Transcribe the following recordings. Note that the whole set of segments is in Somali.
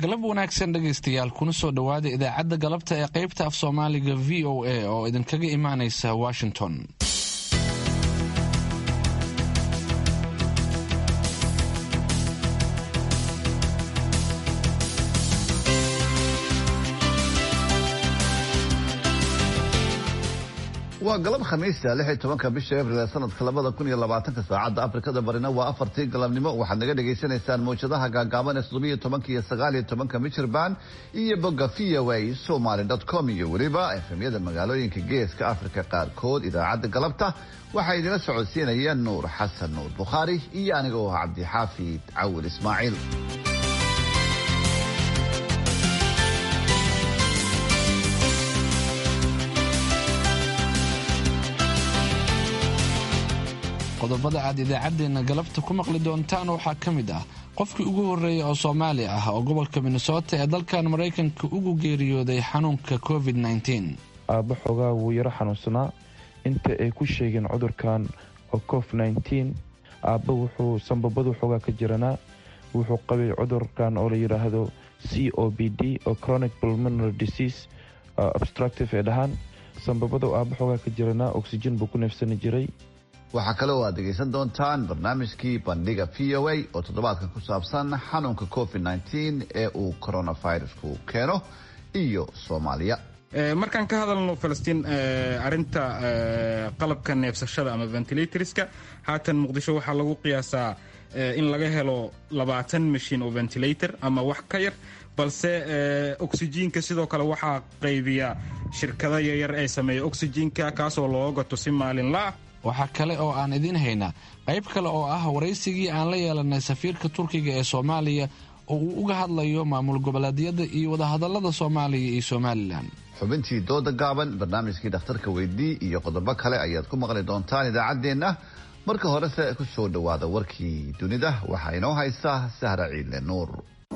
galab wanaagsan dhegaystayaal kuna soo dhowaada idaacadda galabta ee qaybta af soomaaliga v o a oo idinkaga imaanaysa washington waa galab khamiista lix iyo tobanka bisha abril ee sanadka labada kun iyo labaatanka saacadda afrikada barina waa afartii galabnimo waxaad naga dhagaysanaysaan mawjadaha gaagaaban ee toddobiyo tobanka iyo sagaal iyo tobanka michirband iyo bogga v o a somaly com iyo weliba efemyada magaalooyinka geeska afrika qaarkood idaacadda galabta waxaa idinla socodsiinaya nuur xasan nuur bukhaari iyo aniga oo ah cabdixaafid cawil ismaaciil qodobada aad idaacaddeenna galabta ku maqli doontaan waxaa ka mid ah qofkii ugu horreeya oo soomaali ah oo gobolka minnesota ee dalkan maraykanka ugu geeriyooday xanuunka covid aabba xoogaa wuu yaro xanuunsanaa inta ay ku sheegeen cudurkan oo cof aabba wuxuu sanbabadu xoogaa ka jiranaa wuxuu qabay cudurkan oo la yidhaahdo c o b d oo chronic pulmonary disease obstructive ee dhahaan sanbabadu aabba xoogaa ka jiranaa oxygen buu ku neefsani jiray waxaa kale oo aad dhegaysan doontaan barnaamijkii bandhiga v o a oo toddobaadkan ku saabsan xanuunka covid ee uu coronavirusku keeno iyo soomaaliya markaan ka hadalno falastiin arinta qalabka neefsashada ama ventilatorska haatan muqdisho waxaa lagu qiyaasaa in laga helo labaatan mashiin oo ventilator ama wax ka yar balse oxyjiinka sidoo kale waxaa qaybiya shirkado yaryar ee sameeya oxyjiinka kaasoo loo gato si maalinlaah waxaa kale oo aan idiin haynaa qayb kale oo ah waraysigii aan la yeelanay safiirka turkiga ee soomaaliya oo uu uga hadlayo maamul goboleedyada iyo wadahadallada soomaaliya iyo somalilan xubintii dooda gaaban barnaamijkii dhakhtarka weydii iyo qodobo kale ayaad ku maqli doontaan idaacaddeenna marka horese ku soo dhowaada warkii dunida waxaa inoo haysa sahra ciidle nuur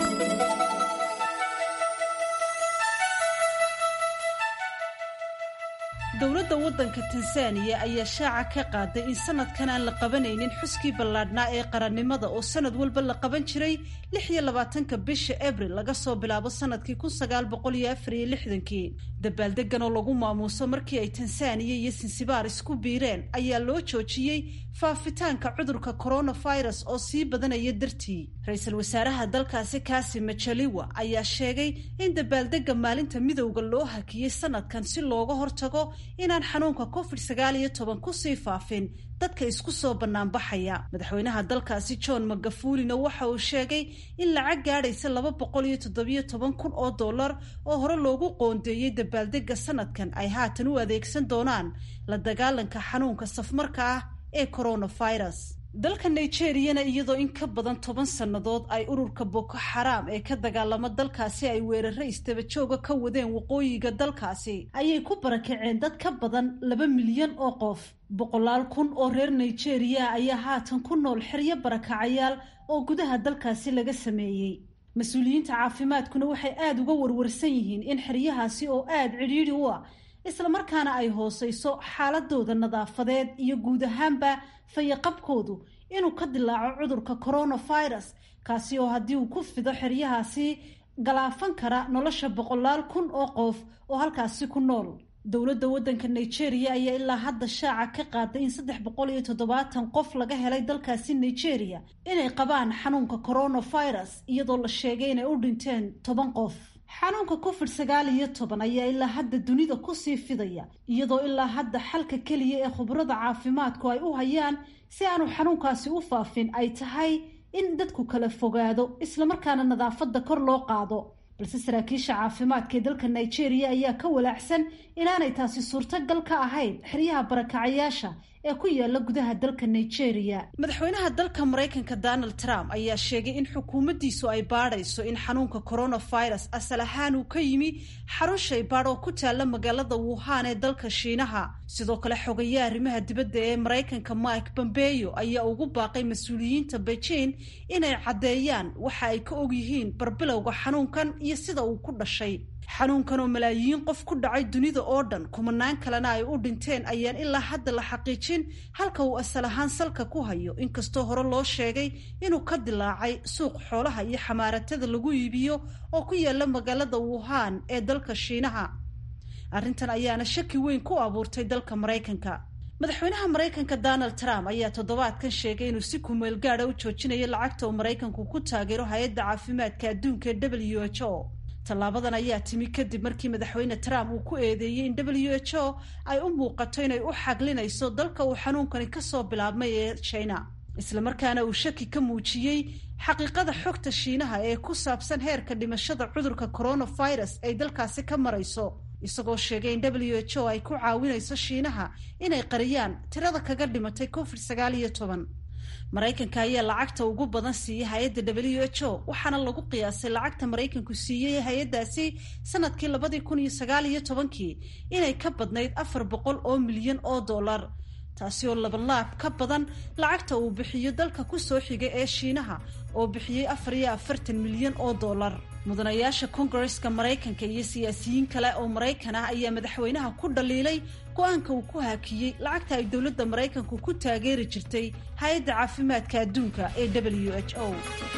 dowladda waddanka tansaaniya ayaa shaaca ka qaaday in sanadkan aan la qabanaynin xuskii ballaadhnaa ee qarannimada oo sanad walba la qaban jiray lix iyo labaatanka bisha abril laga soo bilaabo sanadkii kun sagaal boqol iyo afar iyo lixdankii dabaaldegan oo lagu maamuuso markii ay tansaaniya iyo sinsibaar isku biireen ayaa loo joojiyey faafitaanka cudurka coronavirus oo sii badanaya dartii ra-iisul wasaaraha dalkaasi kaasi majaliwa ayaa sheegay in dabaaldega maalinta midowda loo hakiyey sanadkan si looga hortago inaan xanuunka covid sagaal iyo toban kusii faafin dadka isku soo banaanbaxaya madaxweynaha dalkaasi john magafulina waxa uu sheegay in lacag gaadhaysa laba boqol iyo toddobiyo toban kun oo dollar oo hore loogu qoondeeyey dabaaldega sanadkan ay haatan u adeegsan doonaan la dagaalanka xanuunka safmarka ah ee coronavirus dalka nigeriyana iyadoo in ka badan toban sannadood ay ururka boko xaraam ee ka dagaalamo dalkaasi ay weeraro istabajooga ka wadeen waqooyiga dalkaasi ayay ku barakaceen dad ka badan laba milyan oo qof boqolaal kun oo reer nigeriya ayaa haatan ku nool xeryo barakacayaal oo gudaha dalkaasi laga sameeyey mas-uuliyiinta caafimaadkuna waxay aada uga warwarsan yihiin in xeryahaasi oo aada cidhiidhi u ah islamarkaana ay hooseyso xaaladooda nadaafadeed iyo guud ahaanba fayaqabkoodu inuu ka dilaaco cudurka coronavirus kaasi oo haddii uu ku fido xeryahaasi galaafan kara nolosha boqolaal kun oo qof oo halkaasi ku nool dowladda waddanka nigeria ayaa ilaa hadda shaaca ka qaaday in saddex boqol iyo toddobaatan qof laga helay dalkaasi nigeria inay qabaan xanuunka coronavirus iyadoo la sheegay inay u dhinteen toban qof xanuunka covid sagaal iyo toban ayaa ilaa hadda dunida kusii fidaya iyadoo ilaa hadda xalka keliya ee khubrada caafimaadku ay u hayaan si aanu xanuunkaasi u faafin ay tahay in dadku kala fogaado islamarkaana nadaafadda kor loo qaado balse saraakiisha caafimaadka ee dalka nigeria ayaa ka walaacsan inaanay taasi suurtagal ka ahayn xeryaha barakacayaasha ee ku yaala gudaha dalka nigeria madaxweynaha dalka maraykanka donald trump ayaa sheegay in xukuumaddiisu ay baadhayso in xanuunka coronavirus asal ahaan uu ka yimi xarun shaybaadh oo ku taalla magaalada wuhan ee dalka shiinaha sidoo kale xogayaa arrimaha dibadda ee maraykanka mike bombeyo ayaa ugu baaqay mas-uuliyiinta beijing inay caddeeyaan waxa ay ka og yihiin barbilowga xanuunkan iyo sida uu ku dhashay xanuunkan oo malaayiin qof ku dhacay dunida oo dhan kumanaan kalena ay u dhinteen ayaan ilaa hadda la xaqiijin halka uu asal ahaan salka ku hayo inkastoo hore loo sheegay inuu ka dilaacay suuq xoolaha iyo xamaaratada lagu iibiyo oo ku yaala magaalada wuhan ee dalka shiinaha arrintan ayaana shaki weyn ku abuurtay dalka maraykanka madaxweynaha maraykanka donald trump ayaa toddobaadkan sheegay inuu si kumeel gaada u joojinayo lacagta uu maraykanku ku taageero hay-adda caafimaadka adduunka ee w h o tallaabadan ayaa timi kadib markii madaxweyne trump uu ku eedeeyey in w h o ay u muuqato inay u xaglinayso dalka uu xanuunkani kasoo bilaabmay ee china islamarkaana uu shaki ka muujiyey xaqiiqada xogta shiinaha ee ku saabsan heerka dhimashada cudurka coronavirus ay dalkaasi ka marayso isagoo sheegay in w h o ay ku caawinayso shiinaha inay qariyaan tirada kaga dhimatay covid sagaal iyo toban maraykanka ayaa lacagta ugu badan siiyey hay-adda w h o waxaana lagu qiyaasay lacagta maraykanku siiyey hay-addaasi sanadkii labadii kun iyo sagaal iyo tobankii inay ka badnayd afar boqol oo milyan oo dollar taasi oo labalaab ka badan lacagta uu bixiyo dalka kusoo xigay ee shiinaha oo bixiyey afar iyo afartan milyan oo dollar mudanayaasha kongareska maraykanka iyo siyaasiyiin kale oo maraykan ah ayaa madaxweynaha ku dhaliilay go-aanka uu ku haakiyey lacagta ay dowladda maraykanku ku taageeri jirtay hay-adda caafimaadka adduunka ee w h o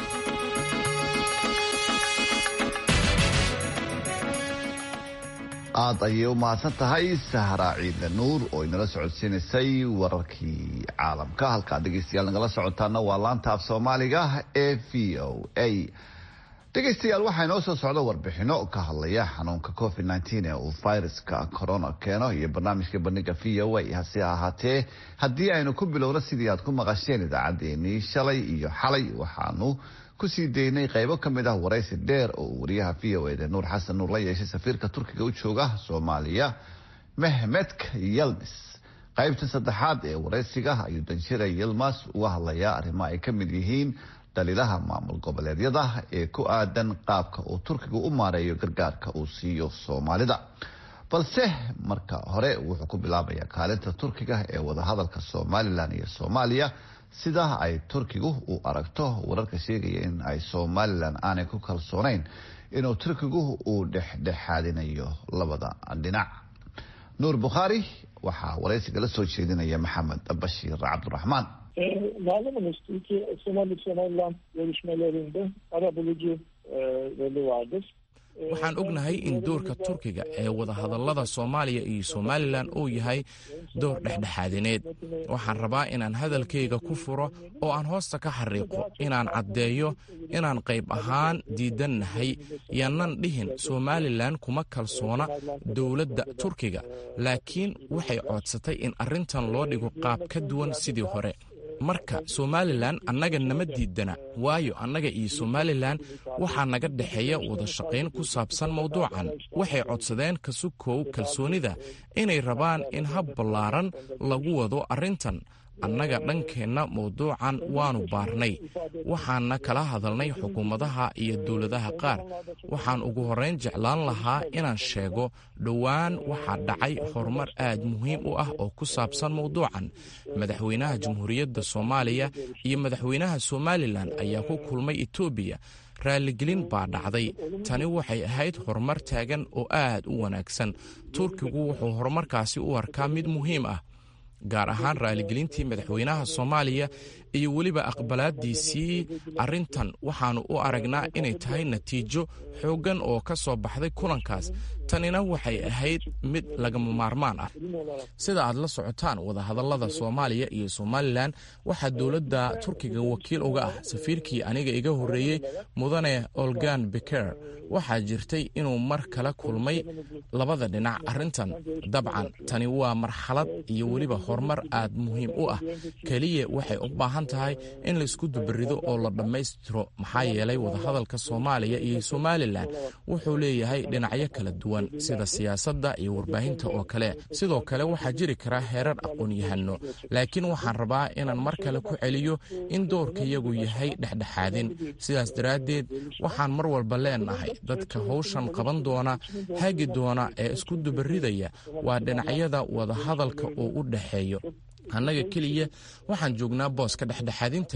aad ayay u mahadsan tahay sahra ciidle nuur oo inala socodsiinaysay wararkii caalamka halkaad dhegeystayaal nagala socotaana waa laanta af soomaaliga ee v o a dhegeystayaal waxaa inoo soo socda warbixino ka hadlaya xanuunka covid nteen ee uu viruska corona keeno iyo barnaamijka bandhiga v o a hase ahaatee haddii aynu ku bilowno sidii aad ku maqasheen idaacaddeenii shalay iyo xalay waxaanu kusii daynay qaybo ka mid ah waraysi dheer oo uu wariyaha v o eda nuur xasan nuur la yeeshay safiirka turkiga u jooga soomaaliya mehmedka yelmis qaybta saddexaad ee waraysiga ayuu danjira yilmas uga hadlayaa arrimo ay ka mid yihiin dhaliilaha maamul goboleedyada ee ku aadan qaabka uu turkiga u maareeyo gargaarka uu siiyo soomaalida balse marka hore wuxuu ku bilaabayaa kaalinta turkiga ee wadahadalka somalilan iyo soomaaliya sida ay turkigu u aragto wararka sheegaya in ay somalilan aanay ku kalsoonayn inuu turkigu uu dhexdhexaadinayo labada dhinac nuur bukhaari waxaa waraysiga la soo jeedinaya maxamed bashiir cabdiraxmaan Malumunuz Türkiye Somali Somaliland görüşmelerinde ara bulucu e, rolü vardır. waxaan ognahay in doorka turkiga ee wadahadallada soomaaliya iyo somalilan uu yahay door dhexdhexaadineed waxaan rabaa inaan hadalkayga ku furo oo aan hoosta ka xariiqo inaan caddeeyo inaan qayb ahaan diidannahay yaanan dhihin somalilan kuma kalsoona dowladda turkiga laakiin waxay coodsatay in arrintan loo dhigo qaab ka duwan sidii hore marka somalilan annaga nama diidana waayo annaga iyo somalilan waxaa naga dhexeeya wada shaqayn ku saabsan mawduucan waxay codsadeen kasukow kalsoonida inay rabaan in hab ballaaran lagu wado arrintan annaga dhankeenna mawduucan waannu baarnay waxaanna kala hadalnay xukuumadaha iyo dowladaha qaar waxaan ugu horrayn jeclaan lahaa inaan sheego dhowaan waxaa dhacay horumar aad muhiim u ah oo ku saabsan mawduucan madaxweynaha jamhuuriyadda soomaaliya iyo madaxweynaha somalilan ayaa ku kulmay etoobiya raaligelin baa dhacday tani waxay ahayd horumar taagan oo aad u wanaagsan turkigu wuxuu horumarkaasi u arkaa mid muhiim ah gaar ahaan raaligelintii madaxweynaha soomaaliya iyo weliba aqbalaadiisii arrintan waxaannu u aragnaa inay tahay natiijo xooggan oo ka soo baxday kulankaas tanina waxay ahayd mid lagama maarmaan ah sida aad la socotaan wadahadallada soomaaliya iyo somalilan waxaa dowladda turkiga wakiil uga ah safiirkii aniga iga horreeyey mudane olgan beker waxaa jirtay inuu mar kala kulmay labada dhinac arrintan dabcan tani waa marxalad iyo weliba horumar aad muhiim u ah keliya waxay u baahan tahay in laisku dubarido oo la dhammaystiro maxaa yeelay wadahadalka soomaaliya iyo somalilan wuxuu leeyahay dhinacyo kala duwan sida siyaasadda iyo warbaahinta oo kale sidoo kale waxaa jiri kara heerar aqoon-yahano laakiin waxaan rabaa inaan mar kale ku celiyo in doorkayagu yahay dhexdhexaadin sidaas daraaddeed waxaan mar walba leenahay dadka howshan qaban doona hagi doona ee isku dubaridaya waa dhinacyada wadahadalka oo u dhexeeyo annaga keliya waxaan joognaa booska dhexdhexaadinta ah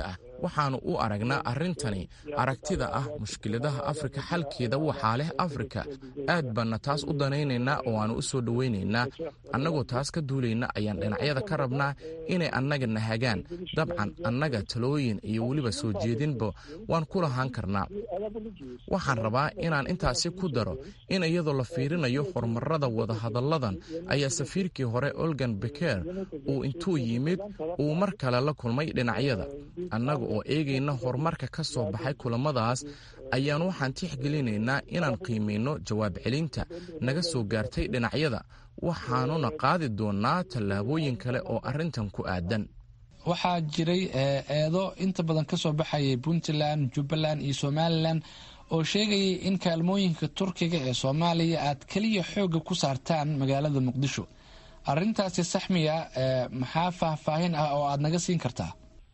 waxaannu u aragnaa arrintani aragtida ah mushkiladaha afrika xalkeeda waxaa leh afrika aad baanna taas u danaynaynaa oo aannu u soo dhowaynaynaa annagoo taas ka duulayna ayaan dhinacyada ka rabnaa inay annaga nahagaan dabcan annaga talooyin iyo weliba soo jeedinba waan ku lahaan karnaa waxaan rabaa inaan intaasi ku daro in iyadoo la fiirinayo horumarada wadahadalladan ayaa safiirkii hore olgan beker uu intuu yimid uu mar kale la kulmay dhinacyada annaga oo eegayna horumarka ka soo baxay kulamadaas ayaan waxaan tixgelinaynaa inaan qiimayno jawaab celinta naga soo gaartay dhinacyada waxaanuna qaadi doonnaa tallaabooyin kale oo arrintan ku aadan waxaa jiray eedo inta badan ka soo baxayay puntland jubbaland iyo somalilan oo sheegayay in kaalmooyinka turkiga ee soomaaliya aad keliya xoogga ku saartaan magaalada muqdisho arrintaasi saxmiya maxaa faahfaahin ah oo aada naga siin kartaa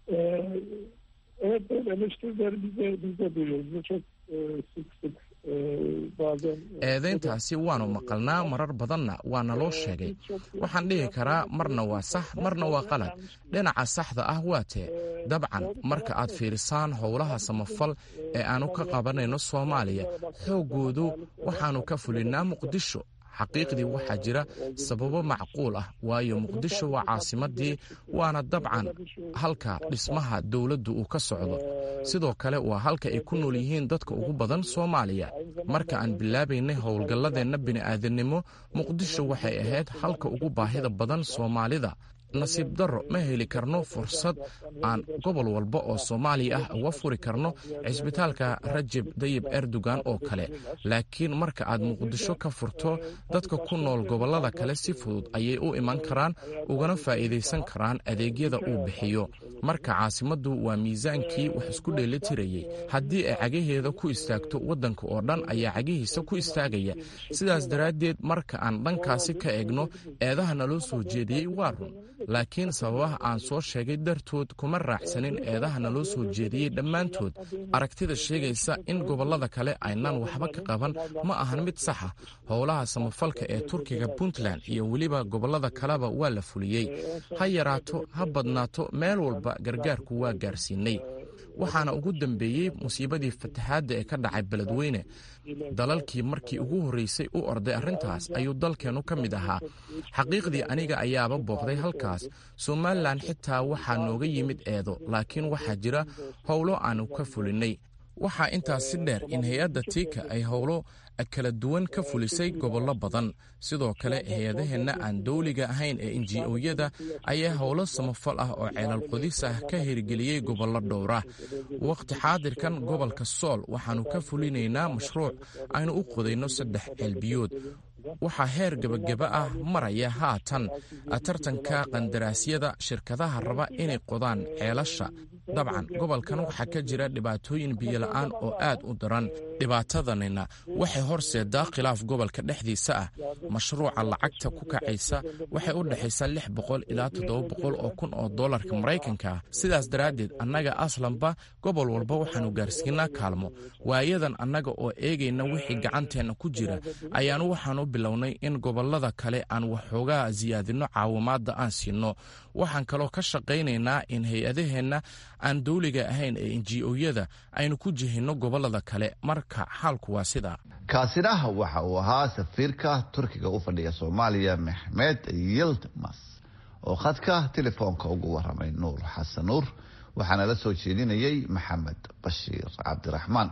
Evet böyle eleştirileri biz de, biz de duyuyoruz. Bu çok e, sık sık e, bazen... eedayntaasi waannu maqalnaa marar badanna waa naloo sheegay waxaan dhihi karaa marna waa sax marna waa qalad dhinaca saxda ah waa tee dabcan marka aad fiirisaan howlaha samafal ee aannu ka qabanayno soomaaliya xooggoodu waxaannu ka fulinnaa muqdisho xaqiiqdii waxaa jira sababo macquul ah waayo muqdisho waa caasimadii waana dabcan halka dhismaha dowladdu uu ka socdo sidoo kale waa halka ay ku nool yihiin dadka ugu badan soomaaliya marka aan bilaabaynay howlgalladeenna bini'aadannimo muqdisho waxay ahayd halka ugu baahida badan soomaalida nasiib darro ma heli karno fursad aan gobol walba oo soomaaliya ah uga furi karno cisbitaalka rajeb dayib erdogan oo kale laakiin marka aad muqdisho ka furto dadka ku nool gobollada kale si fudud ayay u iman karaan ugana faa'iidaysan karaan adeegyada uu bixiyo marka caasimaddu waa miisaankii wax isku dheelitirayay haddii ay cagaheeda ku istaagto waddanka oo dhan ayaa cagihiisa ku istaagaya sidaas daraaddeed marka aan dhankaasi ka eegno eedaha naloo soo jeediyey waa run laakiin sababaha aan soo sheegay dartood kuma raacsanin eedaha naloo soo jeediyey dhammaantood aragtida sheegaysa in gobollada kale aynaan waxba ka qaban ma ahan mid saxa howlaha samafalka ee turkiga puntland iyo weliba gobollada kaleba waa la fuliyey ha yaraato ha badnaato meel walba gargaarku waa gaarsiinay waxaana ugu dambeeyey musiibadii fataxaadda ee ka dhacay beledweyne dalalkii markii ugu horreysay u orday arrintaas ayuu dalkeennu ka mid ahaa xaqiiqdii aniga ayaaba booqday halkaas somalilan xitaa waxaa nooga yimid eedo laakiin waxaa jira howlo aanu ka fulinnay waxaa intaas si dheer in hay-adda tiika ay howlo kala duwan ka fulisay gobollo badan sidoo kale hay-adaheenna aan dowliga ahayn ee inji-oyada ayaa howlo samafal ah oo ceelal qodis ah ka hirgeliyey gobollo dhowra wakhti xaadirkan gobolka sool waxaannu ka fulinaynaa mashruuc aynu u qodayno saddex ceelbiyood waxaa heer gebageba ah maraya haatan tartanka qandaraasyada shirkadaha raba inay qodaan ceelasha dabcan gobolkan waxaa ka jira dhibaatooyin biyola'aan oo aad u daran dhibaatadanina waxay horseedaa khilaaf gobolka dhexdiisa ah mashruuca lacagta ku kacaysa waxay u dhexaysaa lix boqol ilaa toddoba boqol oo kun oo dollarka maraykanka ah sidaas daraaddeed annaga aslanba gobol walba waxaannu gaarsiinaa kaalmo waayadan annaga oo eegayna wixii gacanteenna ku jira ayaanu waxaanu bilownay in gobollada kale aan waxoogaa siyaadinno caawimaadda aan siinno waxaan kaloo ka shaqaynaynaa in hay-adaheenna aan dowliga ahayn ee inji-oyada aynu ku jihinno gobollada kale marka xaalku waa sidaa kaasina waxa uu ahaa safiirka turkiga u fadhiya soomaaliya maxmed yildimas oo khadka telefoonka ugu waramay nuur xasan nuur waxaana la soo jeedinayay maxamed bashiir cabdiraxmaan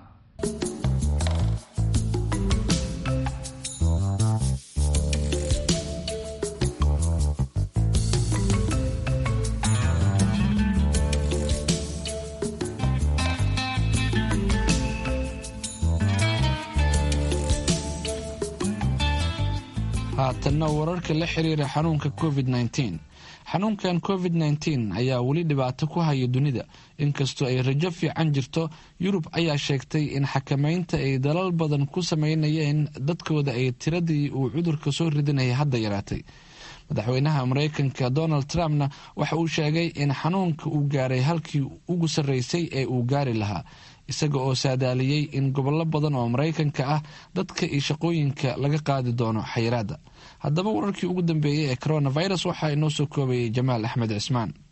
haatanna wararka la xiriira xanuunka covid -19 xanuunkan covid -19 ayaa weli dhibaato ku haya dunida inkastoo ay rajo fiican jirto yurub ayaa sheegtay in xakameynta ay dalal badan ku sameynayeen dadkooda ay tiradii uu cudurka soo ridinaya hadda yaraatay madaxweynaha mareykanka donald trumpna waxa uu sheegay in xanuunka uu gaaray halkii ugu sarreysay ee uu gaari lahaa isaga oo saadaaliyey in gobollo badan oo maraykanka ah dadka iyo shaqooyinka laga qaadi doono xayiraadda haddaba wararkii ugu dambeeyey ee coronavirus waxaa inoo soo koobayay jamaal axmed cismaan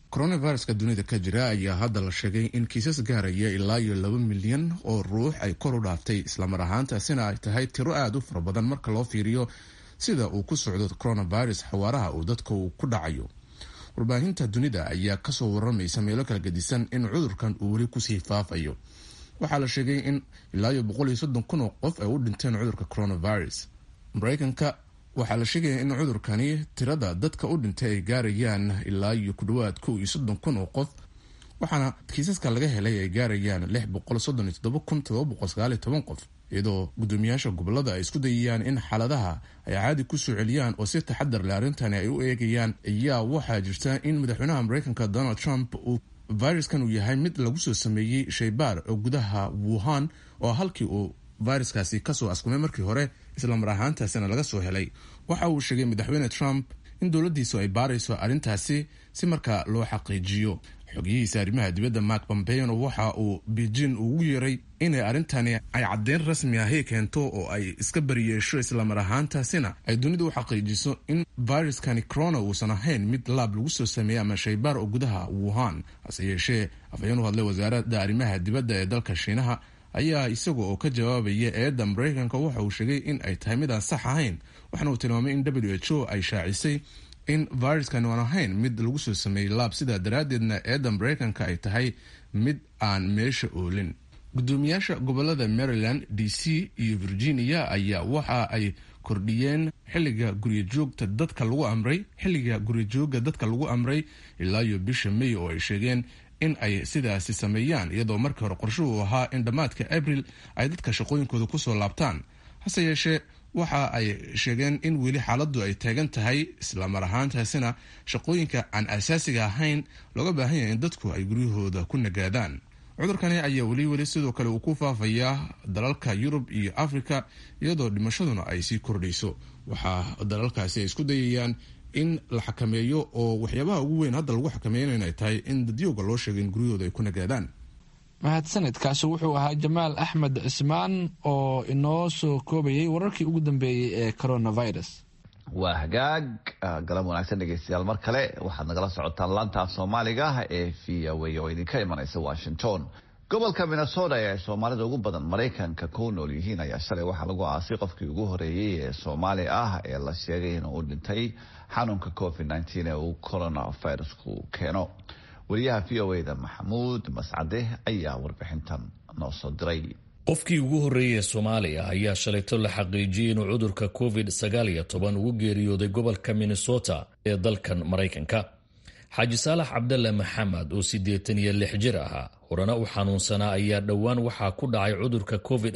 coronaviruska dunida ka jira ayaa hadda la sheegay in kiisas gaaraya ilaa iyo laba milyan oo ruux ay kor u dhaaftay islamar ahaantaasina ay tahay tiro aada u fara badan marka loo fiiriyo sida uu ku socdo coronavirus xawaaraha uu dadka uu ku dhacayo warbaahinta dunida ayaa kasoo waramaysa meelo kala gedisan in cudurkan uu weli kusii faafayo waxaa la sheegay in ilaa iyo boqol iyo soddon kun oo qof ay u dhinteen cudurka coronavirus mareykanka waxaa la sheegaya in cudurkani tirada dadka u dhintay ay gaarayaan ilaa iyo ku dhawaad kow iyo soddon kun oo qof waxaana kiisaska laga helay ay gaarayaan lix boqol soddon iyo toddoba kun todoba boqol sagaal iyo toban qof iyadoo guddoomiyaasha gobolada ay isku dayayaan in xaaladaha ay caadi kusoo celiyaan oo si taxadar leh arrintani ay u eegayaan ayaa waxaa jirta in madaxweynaha mareykanka donald trump uu viruskan uu yahay mid lagu soo sameeyey shaybaar oo gudaha wuhan oo halkii uu viruskaasi kasoo askumay markii hore islamar ahaantaasina laga soo helay waxa uu sheegay madaxweyne trump in dowladdiisu ay baarayso arrintaasi si markaa loo xaqiijiyo xogiyihiisa arrimaha dibadda mark pompeyno waxa uu beijing ugu yeeray inay arrintani ay caddeyn rasmi ahi keento oo ay iska bariyeesho islamar ahaantaasina ay dunidu u xaqiijiso in viruskani corona uusan ahayn mid laab lagu soo sameeyey ama shaybaar oo gudaha wuhan hase yeeshee afhayeen u hadlay wasaaradda arrimaha dibadda ee dalka shiinaha ayaa isaga oo ka jawaabaya eedda mareykanka waxa uu sheegay in ay tahay mid aan sax ahayn waxaana uu tilmaamay in w h o ay shaacisay in viruskani aan ahayn mid lagu soo sameeyey laab sidaa daraaddeedna eedda mareykanka ay tahay mid aan meesha oolin guddoomiyaasha gobolada maryland d c iyo virginia ayaa waxa ay kordhiyeen xilliga guryajoogta dadka lagu amray xilliga guryajooga dadka lagu amray ilaa iyo bisha may oo ay sheegeen in ay sidaasi sameeyaan iyadoo markii hore qorshuhu ahaa in dhammaadka abril ay dadka shaqooyinkooda kusoo laabtaan hase yeeshee waxa ay sheegeen in weli xaaladdu ay taagan tahay islamar ahaantaasina shaqooyinka aan asaasiga ahayn looga baahan yahay in dadku ay guryahooda ku nagaadaan cudurkani ayaa weli weli sidoo kale uu ku faafayaa dalalka yurub iyo africa iyadoo dhimashaduna ay sii kordhayso waxaa dalalkaasi ay isku dayayaan in la xakameeyo oo waxyaabaha ugu weyn hadda lagu xakameeyan inay tahay in dadyooga loo sheegay in guryahooda ay ku nagaadaan mahadsanidkaasi wuxuu ahaa jamaal axmed cismaan oo inoo soo koobayay wararkii ugu dambeeyey ee coronavirus waa hagaag galan wanaagsan dhegeystayaal mar kale waxaad nagala socotaan laanta soomaaliga ee v o a oo idinka imanaysa washington gobolka minnesota ee ay soomaalida ugu badan maraykanka ku nool yihiin ayaa shalay waxaa lagu aasay qofkii ugu horeeyey ee soomaali ah ee la sheegay inuu dhintay xanuunka covid ee uu coronavirusku keeno wariyaha v o da maxamuud mascade ayaa warbixintan noo soo diray qofkii ugu horreeyey ee soomaaliya ayaa shalayto la xaqiijiyey inuu cudurka covid ugu geeriyooday gobolka minnesota ee dalkan maraykanka xaaji saalax cabdalle maxamed oo siddeetan iyo lix jir ahaa horena u xanuunsanaa ayaa dhowaan waxaa ku dhacay cudurka covid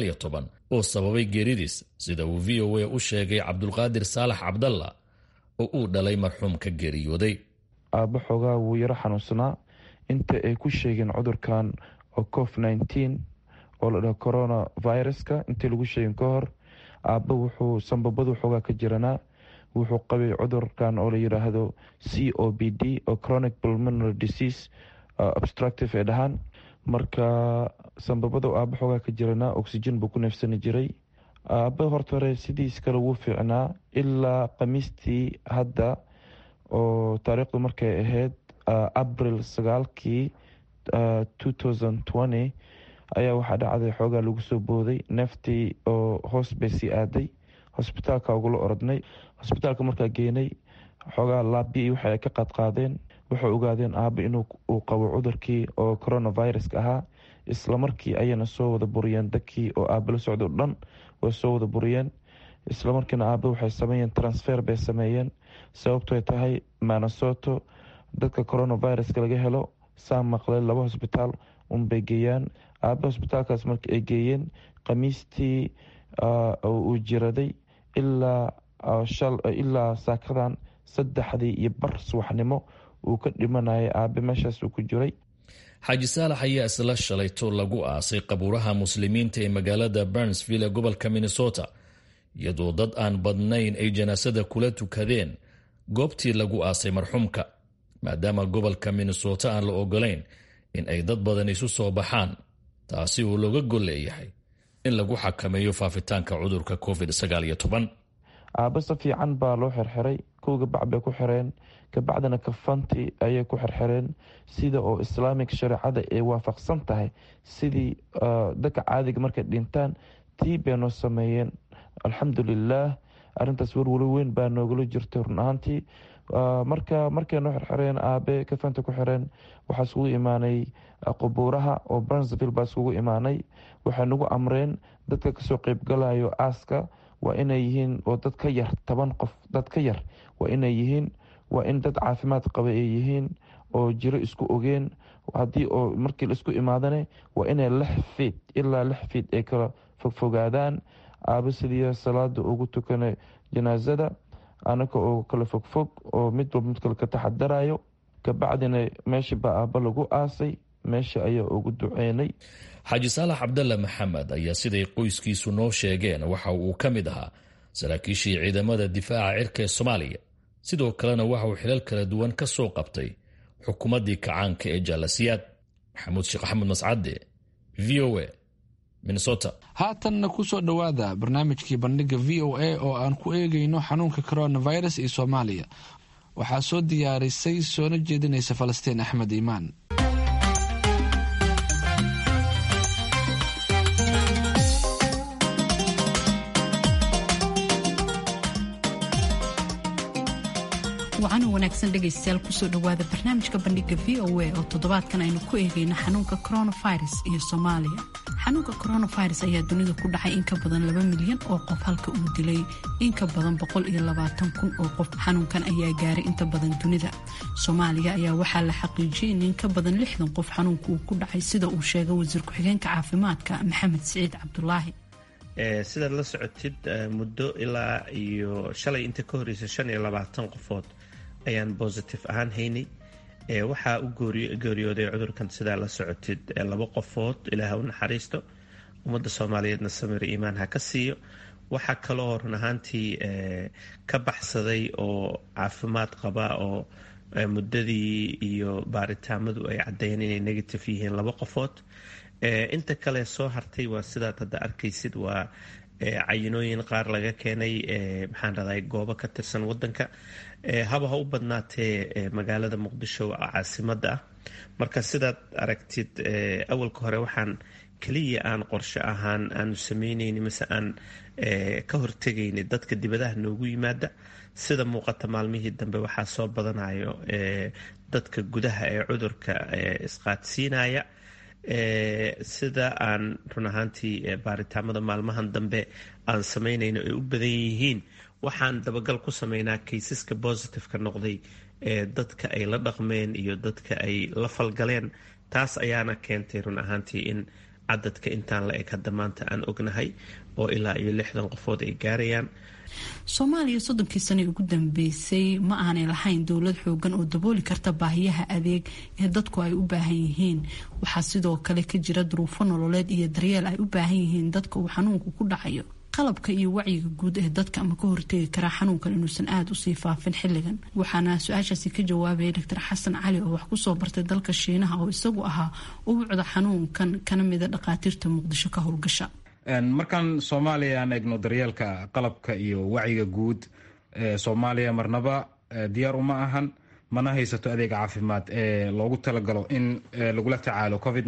oo sababay geeridiis sida uu v o a u sheegay cabdulqaadir saalax cabdalla oo uu dhalay marxuumka geeriyooday aabba xoogaa wuu yaro xanuunsanaa inta ay ku sheegeen cudurkan oo cof oo la dhaho corona viruska intii lagu sheegin ka hor aabba wuxuu sambabadu xoogaa ka jiranaa wuxuu qabay cudurkan oo la yidhaahdo c o b d oo chronic pulmonary disease obstructive ee dhahaan marka sambabada aabba xoogaa ka jiranaa oxygen buu ku neefsani jiray aabba horta hore sidiis kale wuu fiicnaa ilaa khamiistii hadda oo taariikhdu markay ahayd abril sagaalkii ayaa waxaa dhacday xoogaa lagu soo booday neeftii oo hoos bay sii aaday hosbitaalka ugula orodnay hosbitaalka markaa geenay xoogaa laabi waxa ay ka qaadqaadeen waxay ogaadeen aaba inuu uu qabo cudurkii oo coronaviruska ahaa islamarkii ayayna soo wada buriyeen dadkii oo aaba la socdo dhan way soo wada buriyeen islamarkiina aaba waxay sameeyeen transfer bay sameeyeen sababtoy tahay manasoto dadka coronaviruska laga helo saa maqlay laba hosbitaal unbay geeyaan aaba hosbitaalkaas marka ay geeyeen khamiistii uu jiraday ilaa saakadan saddexdii iyo bar subaxnimo uu ka dhimanayay aabe meeshaas uu ku jiray xaaji saalax ayaa isla shalayto lagu aasay qabuuraha muslimiinta ee magaalada burnsville ee gobolka minnesota iyadoo dad aan badnayn ay janaasada kula tukadeen goobtii lagu aasay marxuumka maadaama gobolka minnesota aan la ogolayn in ay dad badan isu soo baxaan taasi uu looga gol leeyahay in lagu xakameeyo faafitaanka cudurka covid aabbe si fiican baa loo xirxiray kowga bac bay ku xireen kabacdina kafanti ayay ku xirxireen sida oo islaamic shareecada ay waafaqsan tahay sidii dadka caadiga markay dhintaan tii bay noo sameeyeen alxamdulilaah arintaas warwalo weyn baa noogala jirtay run ahaantii marka markay noo xirxireen aabe kafanta ku xireen waxaa iskugu imaanay qubuuraha oo brunsville baa iskugu imaanay waxay nagu amreen dadka kasoo qeybgalayo aaska waa inay yihiin oo dad ka yar toban qof dad ka yar waa inay yihiin waa in dad caafimaad qaba ay yihiin oo jiro isku ogeen haddii oo markii laisku imaadane waa inay lix fiid ilaa lix fiid ay kala fogfogaadaan aaba sidii salaada ugu tukana janaasada anaga oo kala fogfog oo mid walba mid kale ka taxadarayo kabacdina meeshii baa aaba lagu aasay meesha ayaa ugu duceynay xaaji saalax cabdalla maxamed ayaa siday qoyskiisu noo sheegeen waxa uu ka mid ahaa saraakiishii ciidamada difaaca cirka ee soomaaliya sidoo kalena waxa uu xilal kala duwan ka soo qabtay xukuumaddii kacaanka ee jaalasiyaad maxamuud sheekh axmed mascade v o a minnesota haatanna ku soo dhowaada barnaamijkii bandhiga v o a oo aan ku eegayno xanuunka coronavirus iyo soomaaliya waxaa soo diyaarisay soona jeedinaysa falastiin axmed iimaan wacan wanaagsan dhegaystayaal kusoo dhowaada barnaamijka bandhiga v o a oo toddobaadkan aynu ku eegayno xanuunka coronavirus iyo soomaaliya xanuunka coronavirus ayaa dunida ku dhacay in ka badan laba milyan oo qof halka uu dilay in ka badan boqol iyo labaatan kun oo qof xanuunkan ayaa gaaray inta badan dunida soomaaliya ayaa waxaa la xaqiijiyay in in ka badan lixdan qof xanuunka uu ku dhacay sida uu sheegay wasiir ku-xigeenka caafimaadka maxamed siciid cabdulaahi sidaad la socotid muddo ilaa iyo shalay inta ka horeysa shan iyo labaatan qofood ayaan bositive ahaan haynay waxaa u geeriyooday cudurkan sidaa la socotid laba qofood ilaah u naxariisto ummadda soomaaliyeedna samir iimaan ha ka siiyo waxaa kaloo run ahaantii ka baxsaday oo caafimaad qaba oo muddadii iyo baaritaamadu ay caddeeyeen inay negative yihiin laba qofood inta kale soo hartay waa sidaad hadda arkaysid waa cayinooyin qaar laga keenay maxaan raday goobo ka tirsan wadanka haba ha u badnaatee magaalada muqdisho caasimadda ah marka sidaad aragtid awalka hore waxaan keliya aan qorshe ahaan aanu sameyneyni mise aan ka hortegayni dadka dibadaha noogu yimaada sida muuqata maalmihii dambe waxaa soo badanayo dadka gudaha ee cudurka isqaadsiinaya sida aan run ahaantii baaritaamada maalmahan dambe aan sameynayno ay u badan yihiin waxaan dabagal ku sameynaa kaysaska bositiveka noqday ee dadka ay la dhaqmeen iyo dadka ay la falgaleen taas ayaana keentay run ahaantii in cadadka intaan la eg hadda maanta aan ognahay oo ilaa iyo lixdan qofood ay gaarayaan soomaaliya soddonkii sane ugu dambeysay ma aanay lahayn dowlad xoogan oo dabooli karta baahiyaha adeeg ee dadku ay u baahan yihiin waxaa sidoo kale ka jira duruufo nololeed iyo daryeel ay u baahan yihiin dadka uu xanuunku ku dhacayo qalabka iyo wacyiga guud ee dadka ama ka hortegi karaa xanuunkan inuusan aada usii faafin xilligan waxaana su-aashaasi ka jawaabaya doctor xasan cali oo wax kusoo bartay dalka shiinaha oo isagu ahaa ubucda xanuunkan kana mida dhakhaatiirta muqdisho ka howlgasha markaan soomaaliya aan eegno daryeelka qalabka iyo wacyiga guud soomaaliya marnaba diyaar uma ahan mana haysato adeeg caafimaad ee loogu talagalo in lagula tacaalo covid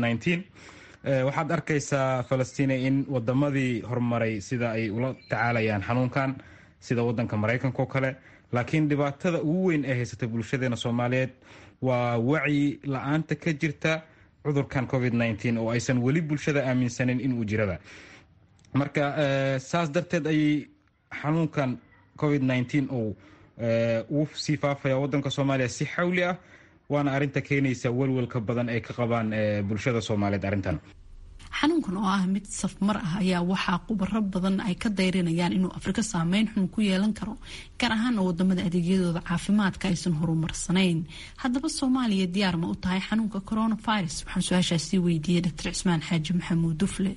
waxaad arkaysaa falastiina in wadamadii horumaray sida ay ula tacaalayaan xanuunkan sida wadanka maraykanka oo kale laakiin dhibaatada ugu weyn ee haysata bulshadeena soomaaliyeed waa wacyi la-aanta ka jirta cudurkan covid oo aysan weli bulshada aaminsanin inuu jiraba marka saas darteed ayay xanuunkan covid uu ugu sii faafaya wadanka soomaaliya si xawli ah waana arinta keenaysa welwelka badan ay ka qabaan bulshada soomaaliyeed arrintan xanuunkan oo ah mid safmar ah ayaa waxaa khubaro badan ay ka dayrinayaan inuu afrika saameyn xun ku yeelan karo gaar ahaan oo wadamada adeegyadooda caafimaadka aysan horumarsanayn haddaba soomaaliya diyaar ma u tahay xanuunka coronavirus waxaan su-aashaasi weydiiyey doctor cismaan xaaji maxamuud dufle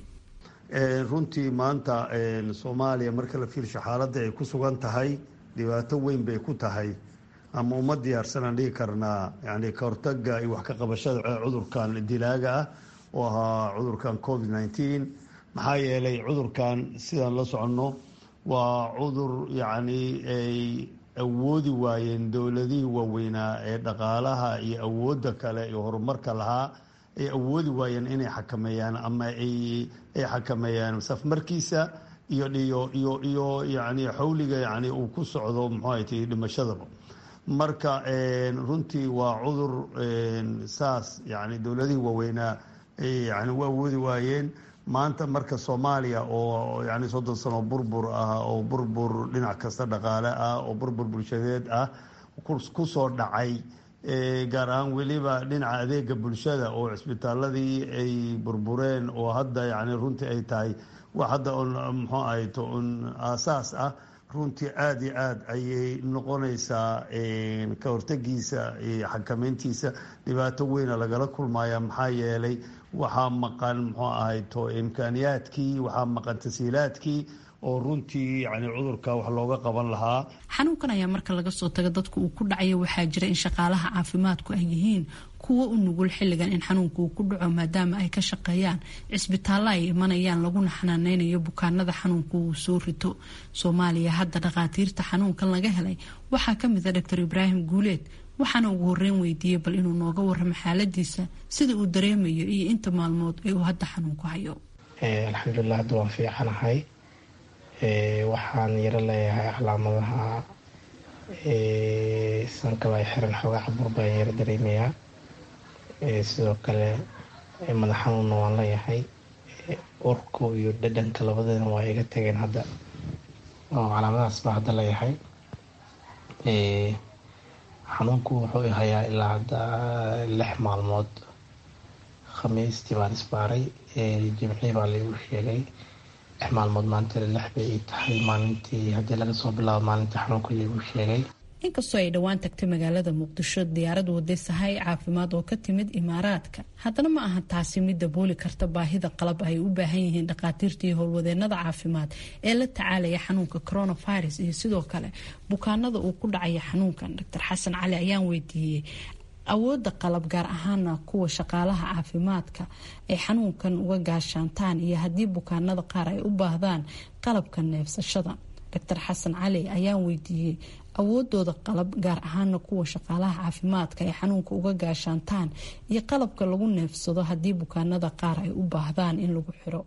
runtii maanta soomaaliya marka la fiirsho xaaladda ay ku sugan tahay dhibaato weyn bay ku tahay ama uma diyaarsanaan dhigi karnaa yani ka hortaga iyo wax ka qabashada cudurkan dilaaga ah oo ahaa cudurkan covid nneteen maxaa yeelay cudurkan sidaan la soconno waa cudur yacni ay awoodi waayeen dowladihii waaweynaa ee dhaqaalaha iyo awoodda kale iyo horumarka lahaa ay awoodi waayeen inay xakameeyaan ama ay xakameeyaan safmarkiisa iyo iyo iyo iyo yani xawliga yani uu ku socdo muxuu ay tahay dhimashadaba marka runtii waa cudur saas yani dowladihii waaweynaa yani u awoodi waayeen maanta marka soomaaliya oo yani soddon sano burbur ah oo burbur dhinac kasta dhaqaale ah oo burbur bulshadeed ah kusoo dhacay gaar ahaan weliba dhinaca adeega bulshada oo cisbitaaladii ay burbureen oo hadda yani runtii ay tahay wax hadda muxuu ahayto un aasaas ah runtii aada iyo aada ayay noqonaysaa ka hortagiisa iyo xakameyntiisa dhibaato weyna lagala kulmaya maxaa yeelay waxaa maqan muxuu ahayto imkaaniyaadkii waxaa maqan tasiilaadkii oo runtii yani cudurka wax looga qaban lahaa xanuunkan ayaa marka laga soo taga dadka uu ku dhacayo waxaa jira in shaqaalaha caafimaadku ay yihiin kuwo u nugul xilligan in xanuunka uu ku dhaco maadaama ay ka shaqeeyaan cisbitaallo ay imanayaan laguna xanaaneynayo bukaanada xanuunka uu soo rito soomaaliya hadda dhakhaatiirta xanuunkan laga helay waxaa kamid a doctor ibraahim guuleed waxaana ugu horeyn weydiiyey bal inuu nooga waramo xaaladiisa sida uu dareemayo iyo inta maalmood ee uu hadda xanuunku hayo alxamdulilah hadda waan fiicanahay waxaan yaro leeyahay calaamadaha sankaba ay xiran xoogaa cabur baan yaro dareemayaa sidoo kale madax xanuunna waan leeyahay urku iyo dhadhanka labadana waa iga tageen hadda oo calaamadahaas baa hadda leeyahay xanuunku wuxuu hayaa ilaa hadda lix maalmood khamiistii baan isbaaray jimcii baa laigu sheegay lix maalmood maanta lix bay ii tahay maalintii haddii laga soo bilaabo maalintii xanuunka laigu sheegay inkastoo ay dhowaan tagtay magaalada muqdisho diyaarad waday sahay caafimaad oo ka timid imaaraadka haddana ma aha taasi mid dabooli karta baahida qalab ay u baahan yihiin dhakhaatiirta iyo howlwadeenada caafimaad ee la tacaalaya xanuunka coronavirus iyo sidoo kale bukaanada uu ku dhacaya xanuunkan doctor xasan cali ayaan weydiiyey awooda qalab gaar ahaana kuwa shaqaalaha caafimaadka ay xanuunkan uga gaashaantaan iyo haddii bukaanada qaar ay u baahdaan qalabka neefsashada doctor xasan cali ayaan weydiiyey awoodooda qalab gaar ahaana kuwa shaqaalaha caafimaadka ay xanuunka uga gaashaantaan iyo qalabka lagu neefsado haddii bukaanada qaar ay u baahdaan in lagu xiro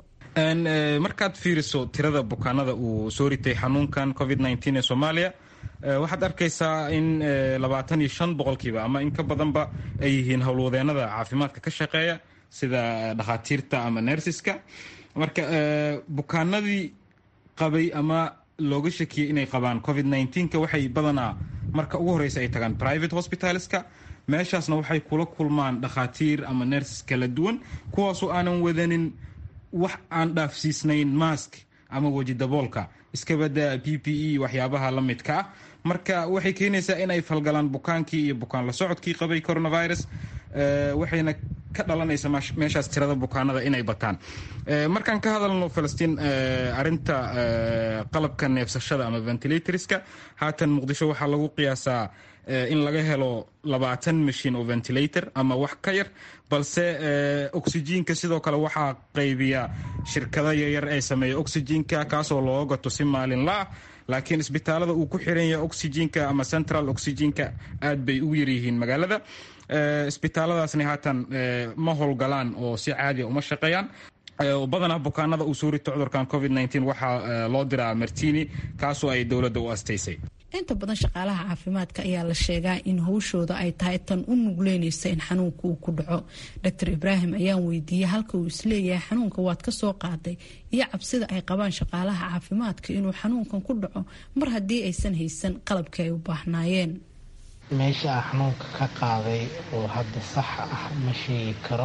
markaad fiiriso tirada bukaanada uu soo ritay xanuunkan covid ee soomaaliya waxaad arkaysaa in labaatan iyo shan boqolkiiba ama in ka badanba ay yihiin howlwadeenada caafimaadka ka shaqeeya sida dhakhaatiirta ama nersiska marka bukaanadii qabay ama looga shakiyey inay qabaan covid ka waxay badanaa marka ugu horeysa ay tagaan private hospitalska meeshaasna waxay kula kulmaan dhakhaatiir ama nerses kala duwan kuwaasoo aanan wadanin wax aan dhaafsiisnayn mask ama weji daboolka iskabada p p e waxyaabaha la midka ah marka waxay keenaysaa in ay falgalaan bukaankii iyo bukaan la socodkii qabay coronavirus waxayna ka dhalanaysa meeshaas tirada bukaanada inay bataan markaan ka hadalno falastiin arinta qalabka neefsashada ama ventilatorska haatan muqdisho waxaa lagu qiyaasaa in laga helo labaatan mashiin oo ventilator ama wax ka yar balse oxyjiinka sidoo kale waxaa qaybiya shirkado yaryar ee sameeya oxyjiinka kaasoo looga gato si maalinla ah laakiin isbitaalada uu ku xiran yahay oxyjiinka ama central oxyjiinka aad bay ugu yaryihiin magaalada isbitaaladaasna haatan ma howlgalaan oo si caadiya uma shaqeeyaan badanaa bukaanada uu soo rito cudurkan covid waxaa loo diraa martini kaasoo ay dowladda u astaysay inta badan shaqaalaha caafimaadka ayaa la sheegaa in howshooda ay tahay tan u nugleynaysa in xanuunka uu ku dhaco doctor ibraahim ayaan weydiiyey halka uu isleeyahay xanuunka waad ka soo qaaday iyo cabsida ay qabaan shaqaalaha caafimaadka inuu xanuunkan ku dhaco mar haddii aysan haysan qalabkii ay u baahnaayeen meesha a xanuunka ka qaaday oo hadda sax ah ma sheegi karo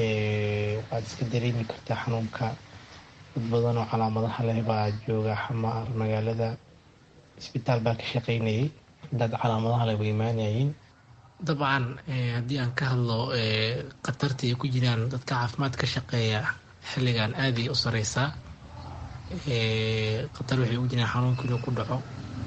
waxaad iska dareemi kartaa xanuunka dad badan oo calaamadaha leh baa jooga xamaar magaalada isbitaal baa ka shaqeynayay dad calaamadaha leh way imaanayeen dabcan haddii aan ka hadlo khatarta ay ku jiraan dadka caafimaad ka shaqeeya xilligan aaday u sareysaa khatar waxay ugu jiraan xanuunka inuu ku dhaco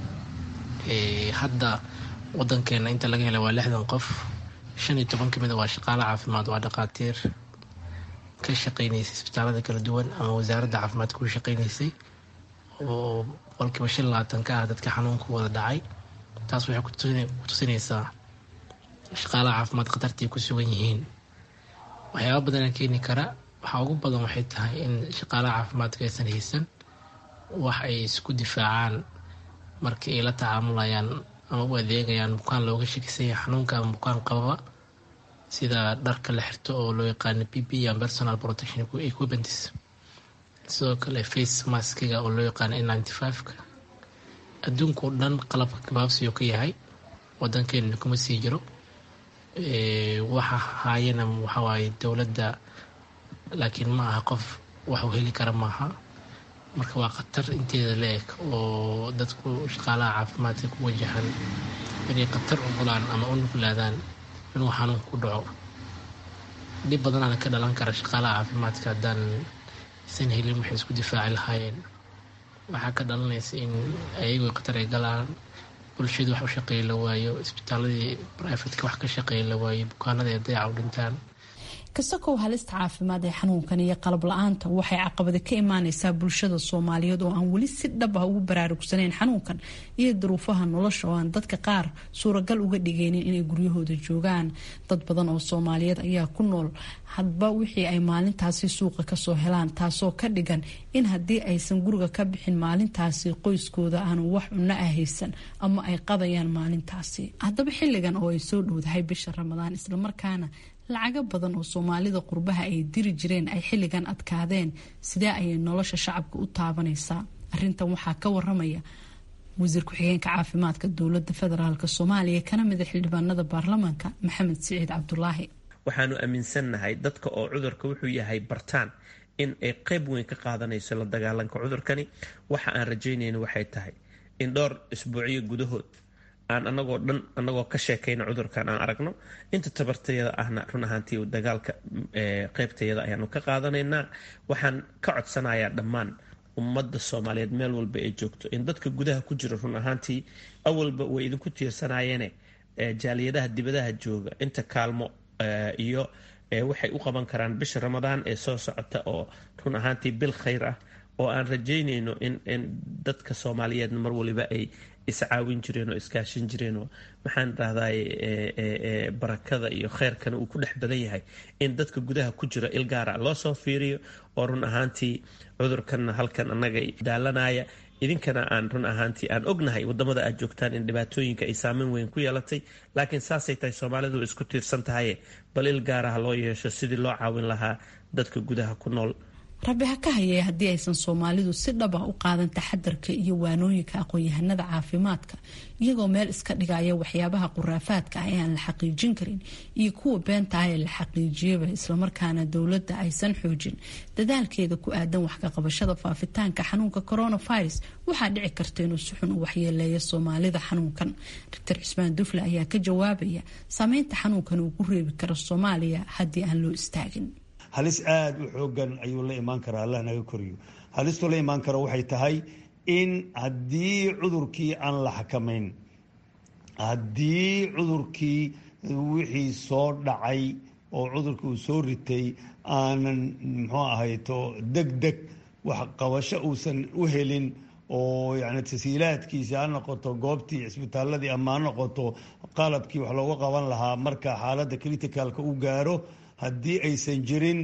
hadda wadankeena inta laga hela waa lixdan qof shan iyo toban kamida waa shaqaale caafimaad waa dhakhaatiir ka shaqeynaysay isbitaalada kala duwan ama wasaaradda caafimaadka u shaqeynaysay oo boqolkiiba shan labaatan ka ah dadka xanuunka wada dhacay taas waxay kutusinaysaa shaqaalaha caafimaad khatartii ku sugan yihiin waxyaaba badana keeni kara waxaa ugu badan waxay tahay in shaqaalaha caafimaadka aysan haysan wax ay isku difaacaan markii ay la tacaamulayaan ama u adeegayaan bukaan looga shakisanya xanuunka ama bukaan qababa sida dharka la xirto oo loo yaqaano p p and personal protection equipments sidoo kale face maskiga oo loo yaqaano n ninety five-ka adduunkao dhan qalabka gabaabsiyo ka yahay wadankeena kuma sii jiro waxa haayana waxawaaye dowladda laakiin ma aha qof waxuu heli kara maaha marka waa khatar inteeda la-eg oo dadku shaqaalaha caafimaadka ku wajahan inay khatar u gulaan ama u nuglaadaan inuu xanuun ku dhaco dhib badanaana ka dhalan kara shaqaalaha caafimaadka haddaan isan helin waxay isku difaaci lahaayeen waxaa ka dhalanaysa in ayagu khatar ay galaan bulshadu wax u shaqeey la waayo isbitaaladii brifatka wax ka shaqeey la waayo bukaanada ee dayaca u dhintaan kasakow halista caafimaad ee xanuunkan iyo qalab la-aanta waxay caqabada ka imaaneysaa bulshada soomaaliyeed oo aan weli si dhab ah ugu baraarugsanayn xanuunkan iyo duruufaha nolosha oo aan dadka qaar suuragal uga dhigaynin inay guryahooda joogaan dad badan oo soomaaliyeed ayaa ku nool hadba wixii ay maalintaasi suuqa kasoo helaan taasoo ka dhigan in haddii aysan guriga ka bixin maalintaasi qoyskooda aanu wax cunno ah haysan ama ay qadayaan maalintaasi haddaba xilligan oo ay soo dhowdahay bisha ramadaan islamarkaana lacago badan oo soomaalida qurbaha ay diri jireen ay xilligan adkaadeen sidee ayay nolosha shacabka u taabanaysaa arintan waxaa ka waramaya wasiir ku-xigeenka caafimaadka dowlada federaalk soomaaliya kana mida xildhibaanada baarlamaanka maxamed siciid cabdulaahi waxaanu aaminsannahay dadka oo cudurka wuxuu yahay bartaan in ay qeyb weyn ka qaadanayso la dagaalanka cudurkani waxa aan rajaynayna waxay tahay in dhowr isbuucyo gudahood aan anagoo dhan anagoo ka sheekayna cudurkan aan aragno inta tabartayada ahna run ahaantii dagaalka qeybtayada ayaanu ka qaadanaynaa waxaan ka codsanayaa dhammaan ummadda soomaaliyeed meel walba ay joogto in dadka gudaha ku jira run ahaantii awalba way idinku tiirsanayeene jaaliyadaha dibadaha jooga inta kaalmo iyo waxay u qaban karaan bisha ramadaan ee soo socota oo run ahaantii bil khayr ah oo aan rajaynayno in dadka soomaaliyeedna mar waliba ay iscaawin jireen oo iskaashin jireen oo maxaan rahday barakada iyo kheyrkana uu ku dhex badan yahay in dadka gudaha ku jira ilgaara loo soo fiiriyo oo run ahaantii cudurkanna halkan annaga daalanaya idinkana aan run ahaantii aan ognahay wadamada aad joogtaan in dhibaatooyinka ay saameyn weyn ku yeelatay laakiin saasay tahay soomaalidu isku tiirsan tahaye bal il gaaraha loo yeesho sidii loo caawin lahaa dadka gudaha ku nool rabbi ha ka hayee haddii aysan soomaalidu si dhab ah u qaadan taxadarka iyo waanooyinka aqoon-yahanada caafimaadka iyagoo meel iska dhigaya waxyaabaha quraafaadka ah ee aan la xaqiijin karin iyo kuwa beenta ah ee la xaqiijiyaba islamarkaana dowladda aysan xoojin dadaalkeeda ku aadan wax ka qabashada faafitaanka xanuunka coronavirus waxaa dhici karta inuu si xun u waxyeeleeyo soomaalida xanuunkan doctor cismaan dufle ayaa ka jawaabaya saameynta xanuunkan uu ku reebi karo soomaaliya haddii aan loo istaagin halis aada u xoogan ayuu la imaan karaa allah naga koriyo halistuu la imaan karo waxay tahay in haddii cudurkii aan la xakamayn haddii cudurkii wixii soo dhacay oo cudurkii uu soo ritay aanan muxuu ahayto deg deg wax qabasho uusan u helin oo yani tasiilaadkiisa ha noqoto goobtii cisbitaaladii ama ha noqoto qalabkii wax looga qaban lahaa marka xaaladda criticalka u gaaro haddii aysan jirin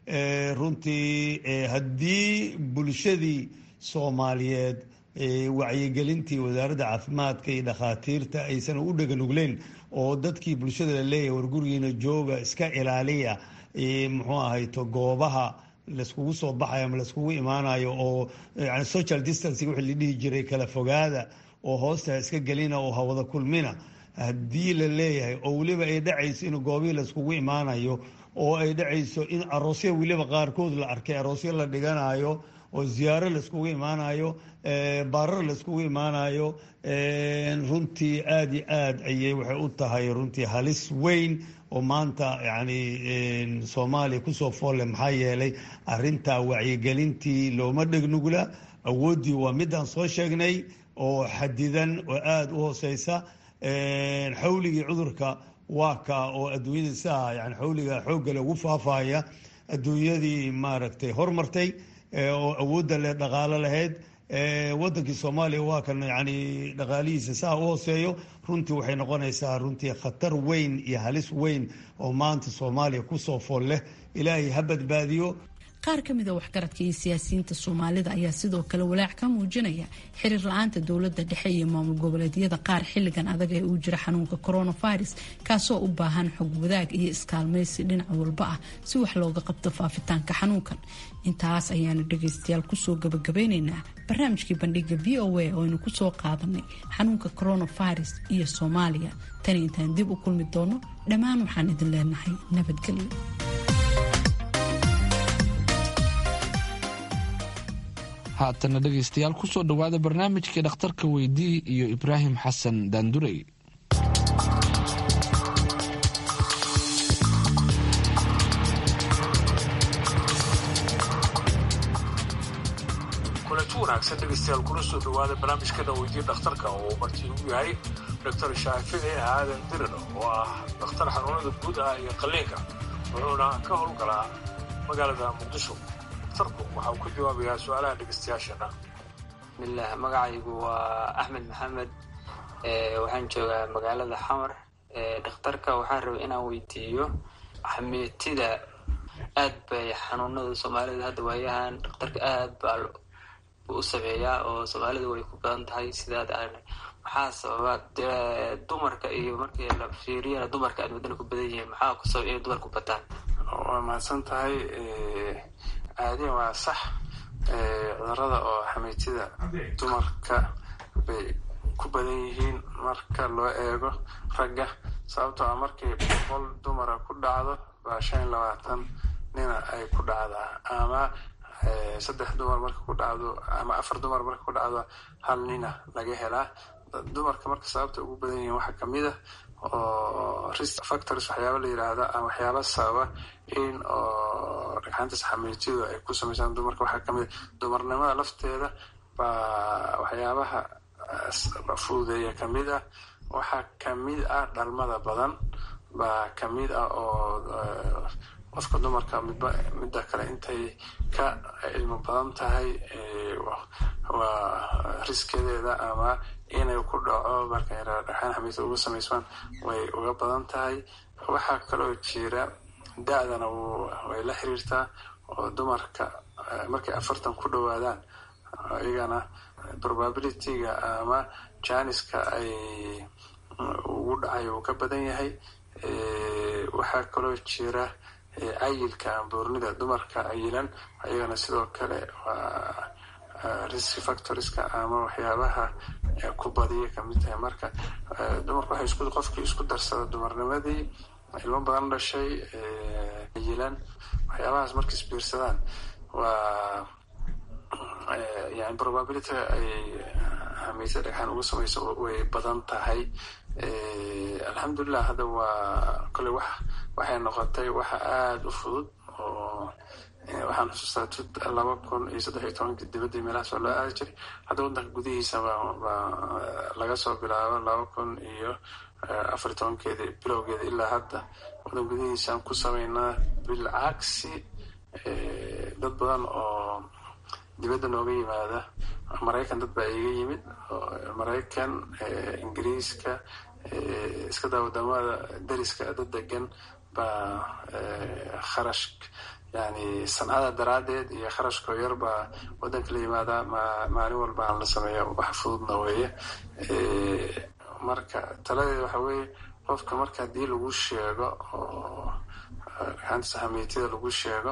runtii haddii bulshadii soomaaliyeed wacyigelintii wasaaradda caafimaadka iyo dhakhaatiirta aysan u dheganugleyn oo dadkii bulshada la leeyahay war gurigiina jooga iska ilaaliya muxuu ahayto goobaha layskugu soo baxayo ama layskugu imaanayo oo yani social distancing wixii la dhihi jiray kala fogaada oo hoosta iska gelina oo hawada kulmina haddii la leeyahay oo weliba ay dhacayso in goobihii layskugu imaanayo oo ay dhacayso in aroosya weliba qaarkood la arkay aroosyo la dhiganayo oo ziyaaro layskugu imaanayo baarar layskugu imaanayo runtii aada iyo aad ayay waxay u tahay runtii halis weyn oo maanta yani soomaaliya kusoo foolle maxaa yeelay arintaa wacyigelintii looma dhegnugla awooddii waa midaan soo sheegnay oo xadidan oo aada u hooseysa xawligii cudurka waa ka oo adduunyadii siaa yani xawliga xooggale ugu faafaya adduunyadii maaragtay hormartay oo awoodda leh dhaqaalo lahayd wadankii soomaaliya waa kan yani dhaqaalihiisa saa u hooseeyo runtii waxay noqonaysaa runtii khatar weyn iyo halis weyn oo maanta soomaaliya kusoo fool leh ilaahay ha badbaadiyo qaar ka mid a waxgaradka iyo siyaasiyiinta soomaalida ayaa sidoo kale walaac ka muujinaya xiriir la-aanta dowladda dhexe iyo maamul goboleedyada qaar xilligan adag ee uu jira xanuunka coronavirus kaasoo u baahan xog wadaag iyo iskaalmaysi dhinac walba ah si wax looga qabto faafitaanka xanuunkan intaas ayaanu dhagaystayaal kusoo gabagabeyneynaa barnaamijkii bandhiga v o a oo aynu kusoo qaadanay xanuunka coronavirus iyo soomaaliya tani intaan dib u kulmi doono dhammaan waxaan idin leenahay nabadgelyo haatana dhegaystayaal kusoo dhowaada barnaamijkii dhakhtarka weydii iyo ibraahim xasan daandurey kulanti wanaagsan dhegaystayaal kuna soo dhowaada barnaamijkana weydiye dhakhtarka oo martii ugu yahay doctor shaafici aadan dirir oo ah dhakhtar xanuunada guud ah iyo qalliinka wuxuuna ka howlgalaa magaalada muqdisho dhakhtarku waxa uu ka jawaabayaa su-aalaha dhegaystayaashana bismillaah magacaygu waa axmed maxamed waxaan joogaa magaalada xamar dhakhtarka waxaan rabay inaan weydiiyo xameetida aad bay xanuunada soomaalida hadda waayahan dhakhtarka aad baa u sameeyaa oo soomaalida way ku badan tahay sidaad aragnay maxaa sababa dumarka iyo markii la fiiriyana dumarka aad wadana ku badan yihiin maxaa ku sabab inay dumarku bataan waa mahadsan tahay caadiyan waa sax cudurada oo xameytida dumarka bay ku badan yihiin marka loo eego ragga sababtoo ah markay boqol dumara ku dhacdo baa shan iyo labaatan nina ay ku dhacdaa ama saddex dumar marka ku dhacdo ama afar dumar marka ku dhacdo hal nina laga helaa dumarka marka sababta ugu badan yihiin waxaa kamid a oo risk factors waxyaaba la yiraahda ama waxyaaba sababa in oo dhagxaantas xameytiyadu ay ku sameysaan dumarka waxaa kamid a dumarnimada lafteeda baa waxyaabaha fududeeya kamid ah waxaa kamid ah dhalmada badan baa kamid ah oo qofka dumarka midba midda kale intay ka cilmi badan tahay waa riskedeeda ama inay ku dhaco marka dhagxaan xamiisa uga samaysmaan way uga badan tahay waxaa kaloo jira da-dana way la xiriirtaa oo dumarka markay afartan ku dhowaadaan iyagana probabilityga ama janiska ay ugu dhacay uu ka badan yahay waxaa kaloo jira cayilka amboornida dumarka cayilan ayagana sidoo kale waa risk factorska ama waxyaabaha ku badiya kamid tahay marka dumarka waxay isku qofkii isku darsada dumarnimadii ilmo badan dhashay cayilan waxyaabahaas markay isbiirsadaan waa yani probability ay hameysa dhagxaan uga samayso way badan tahay alxamdulilah hadda waa kole wax waxay noqotay waxa aada u fudud oo waxaan xusuustaa tut laba kun iyo saddex iyo tobankii dibadii meelahaas oo loo aadi jiray hadda waddanka gudihiisa baa laga soo bilaabo laba kun iyo afar iyo tobankeedii bilowgeeda ilaa hadda waddanka gudihiisaan ku sameynaa bilcagsi dad badan oo dibadda nooga yimaada maraykan dad baa iga yimid maraykan ingiriiska iska daa wadamada dariska dad degan baa kharash yani sancada daraaddeed iyo kharashkoo yar baa waddanka la yimaadaa maalin walba aan la sameeya wax fududna weeye marka taladeeda waxa weeye qofka marka haddii lagu sheego oo dhagxaanta saxameytida lagu sheego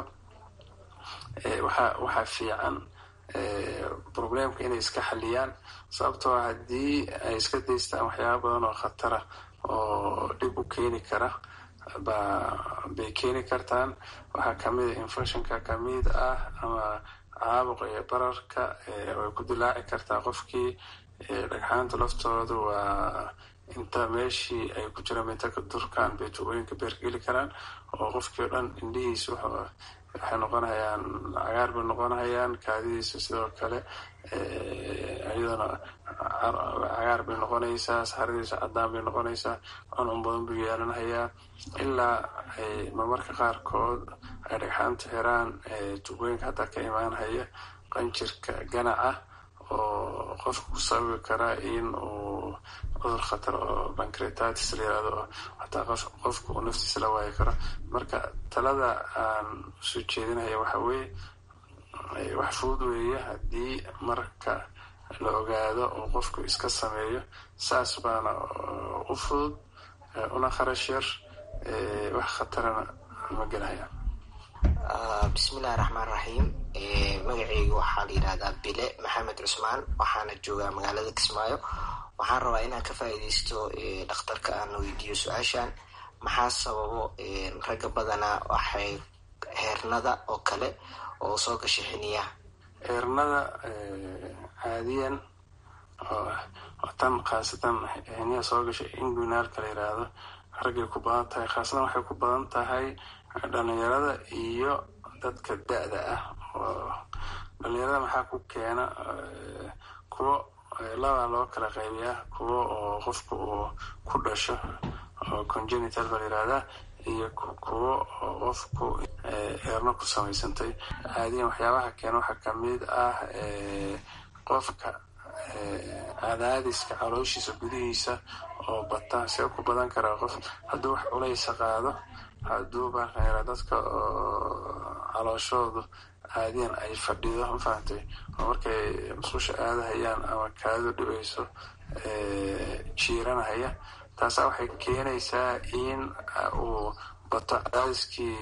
waxa waxaa fiican problemka inay iska xaliyaan sababtoo haddii ay iska daystaan waxyaaba badan oo khatara oo dhib u keeni kara ba bay keeni kartaan waxaa kamid a infectionka kamid ah ama caabuqa iyo bararka way ku dilaaci kartaa qofkii dhagxaanta laftooda waa inta meeshii ay ku jiraan mintaka durkaan bay tubooyinka beerka geli karaan oo qofkii o dhan indhihiis waxay noqonayaan cagaar bay noqonayaan kaadidiisa sidoo kale iyadana cagaar bay noqonaysaa saxaradiisa cadaan bay noqonaysaa cuncun badan buu yeelanhayaa ilaa ay mamarka qaarkood ay dhagxaanta xiraan tubooyinka hataa ka imaanhaya qanjirka ganaca oo qofka ku sababi karaa in uu cudur khatar oo bancretatis la yirahdo oo xataa qofka uu naftiisa la waayi karo marka talada aan usoo jeedinaya waxa weeye wax fudud weeye haddii marka la ogaado oo qofku iska sameeyo saas baana u fudud una kharash yar wax khatarana ma gelhayaan bismillahi raxmaan raxiim magaceyga waxaa la yidhahdaa bile maxamed cusmaan waxaana joogaa magaalada kismaayo waxaan rabaa inaan ka faa'iideysto dhakhtarka aan weydiiyo su-aashan maxaa sababo ragga badanaa waxay heernada oo kale oo soo gasha xiniyaha heernada caadiyan oo tan khaasatan xiniyaha soo gasha inguinaalka la yiraahdo raggay ku badan tahay khaasatan waxay ku badan tahay dhalinyarada iyo dadka da-da ah oo dhalinyarada maxaa ku keena kuwo labaa loo kala qaybiyaa kuwo oo qofka uu ku dhasho oo congenital ba la yirahdaa iyo kuwo oo qofku eerno ku samaysantay caadiyan waxyaabaha keena waxaa kamid ah qofka cadaadiska calooshiisa gudihiisa oo bata see ku badan karaa qof hadduu wax culaysa qaado hadduu baa dadka calooshoodu caadiyan ay fadhido mafahamtay oo markay musqusha aadahayaan ama kaadu dhibayso jiiranahaya taasaa waxay keenaysaa in uu bato cadaadiskii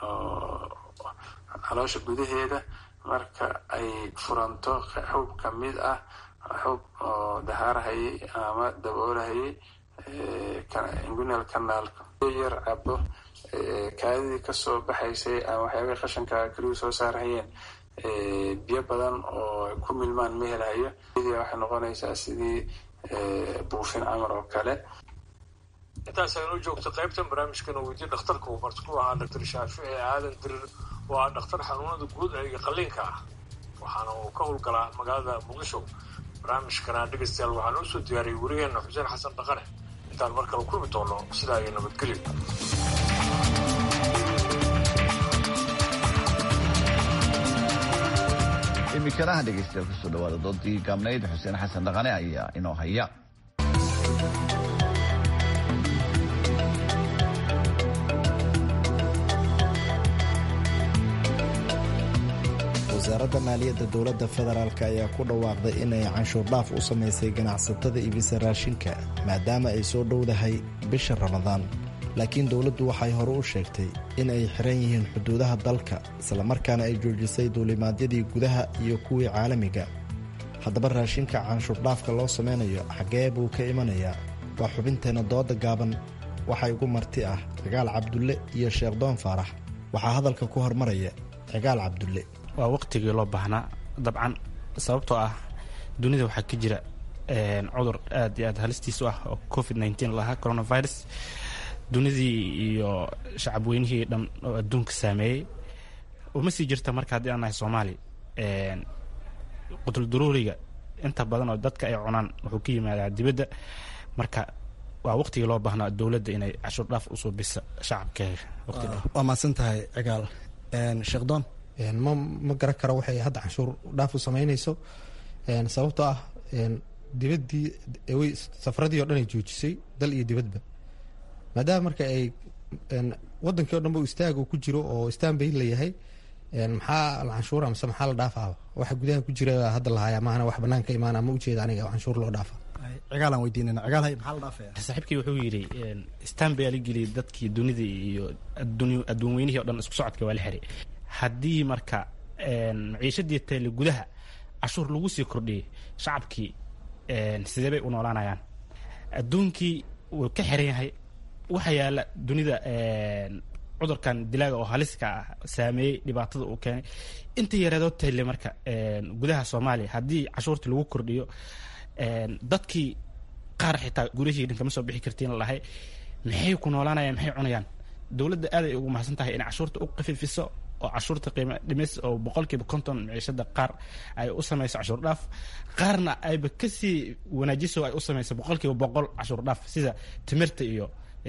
caloosha gudaheeda marka ay furanto xub ka mid ah xub oo dahaarahayay ama daboolahayay ingunal kanaalka yar cabo kaadidii kasoo baxaysay ama waxyaabay qashanka keliyu soo saarhayeen biyo badan oo ku milmaan ma helahayo waxay noqonaysaa sidii buufin camar oo kale intaas aynoo joogto qaybtan barnaamijkan oo weydiye dhakhtarka uu marti ku ahaa doctor shaafici aadan dirir oo ah dhakhtar xanuunada guud iyo qalliinka ah waxaana uu ka howlgalaa magaalada muqdisho barnaamijkana dhegaystayaal waxaan usoo diyaariyay werigeena xuseen xasan dhaqane intaan mar kale kulmi doono sidaa iyo nabadgelyo imikanaha dhegaystayaal kusoo dhawaada doodii gaabnayd xuseen xasan dhaqane ayaa inoo haya wasaaradda maaliyadda dowladda federaalk ayaa ku dhawaaqday inay canshuur dhaaf u samaysay ganacsatada iibisa raashinka maadaama ay soo dhowdahay bisha ramadaan laakiin dowladdu waxay hore u sheegtay in ay xiran yihiin xuduudaha dalka islamarkaana ay joojisay duulimaadyadii gudaha iyo kuwii caalamiga haddaba raashinka canshuur dhaafka loo samaynayo xaggee buu ka imanayaa waa xubinteenna dooda gaaban waxaa igu marti ah cigaal cabdulle iyo sheekh doon faarax waxaa hadalka ku hormaraya cigaal cabdulle waa waqtigii loo baahnaa dabcan sababtoo ah dunida waxaa ka jira cudur aad iyo aad halistiis u ah oo covid nteen lahaa coronavirus dunidii iyo shacab weynihii dhan oo adduunka saameeyey uma sii jirta marka haddii aan nahay soomaali qutulduruuriga inta badan oo dadka ay cunaan wuxuu ka yimaadaa dibadda marka waa waqtigii loo baahnaa dowladda inay cashuur dhaaf usoo bisa shacabkeega waa mahadsan tahay cigaal sheekh doon ma ma garan karo waxay hadda canshuur dhaaf u samaynayso sababtoo ah dibaddii way safaradii o dhan ay joojisay dal iyo dibadba maadaama marka ay wadankii o dhan ba istaag uu ku jiro oo istaan bay layahay maxaa la canshuura mise maxaa la dhaafaaba waxa gudaha ku jira hadda lahaaya maahana wax banaanka imaana ma ujeeda aniga canshuur loo dhaafa cigaalaan weydiinana cigaal hay maxaa la dhaafaya saaxiibkii wuxuu yidhi istaan baa la geliyay dadkii dunida iyo adduun weynihii o dhan isku socodka waa la xiray haddii marka maciishadii tayle gudaha cashuur lagu sii kordhiyey shacabkii sidee bay u noolaanayaan adduunkii wuu ka xiran yahay waxa yaala dunida cudurkan dilaaga oo haliska ah saameeyey dhibaatada uu keenay inta yareedoo tayle marka gudaha soomaaliya haddii cashuurtii lagu kordhiyo dadkii qaar xitaa gurihii dhan kama soo bixi kartiin lahay maxay ku noolaanayaan maxay cunayaan dowladda aad ay ugu mahadsan tahay inay cashuurta u qafiifiso oo cashuurta qiimo dhimis oo boqolkiiba konton maciishada qaar ay u samayso cashuur dhaaf qaarna ayba kasii wanaajiso ay u samayso boqolkiiba boqol cashuur dhaaf sida timirta iyo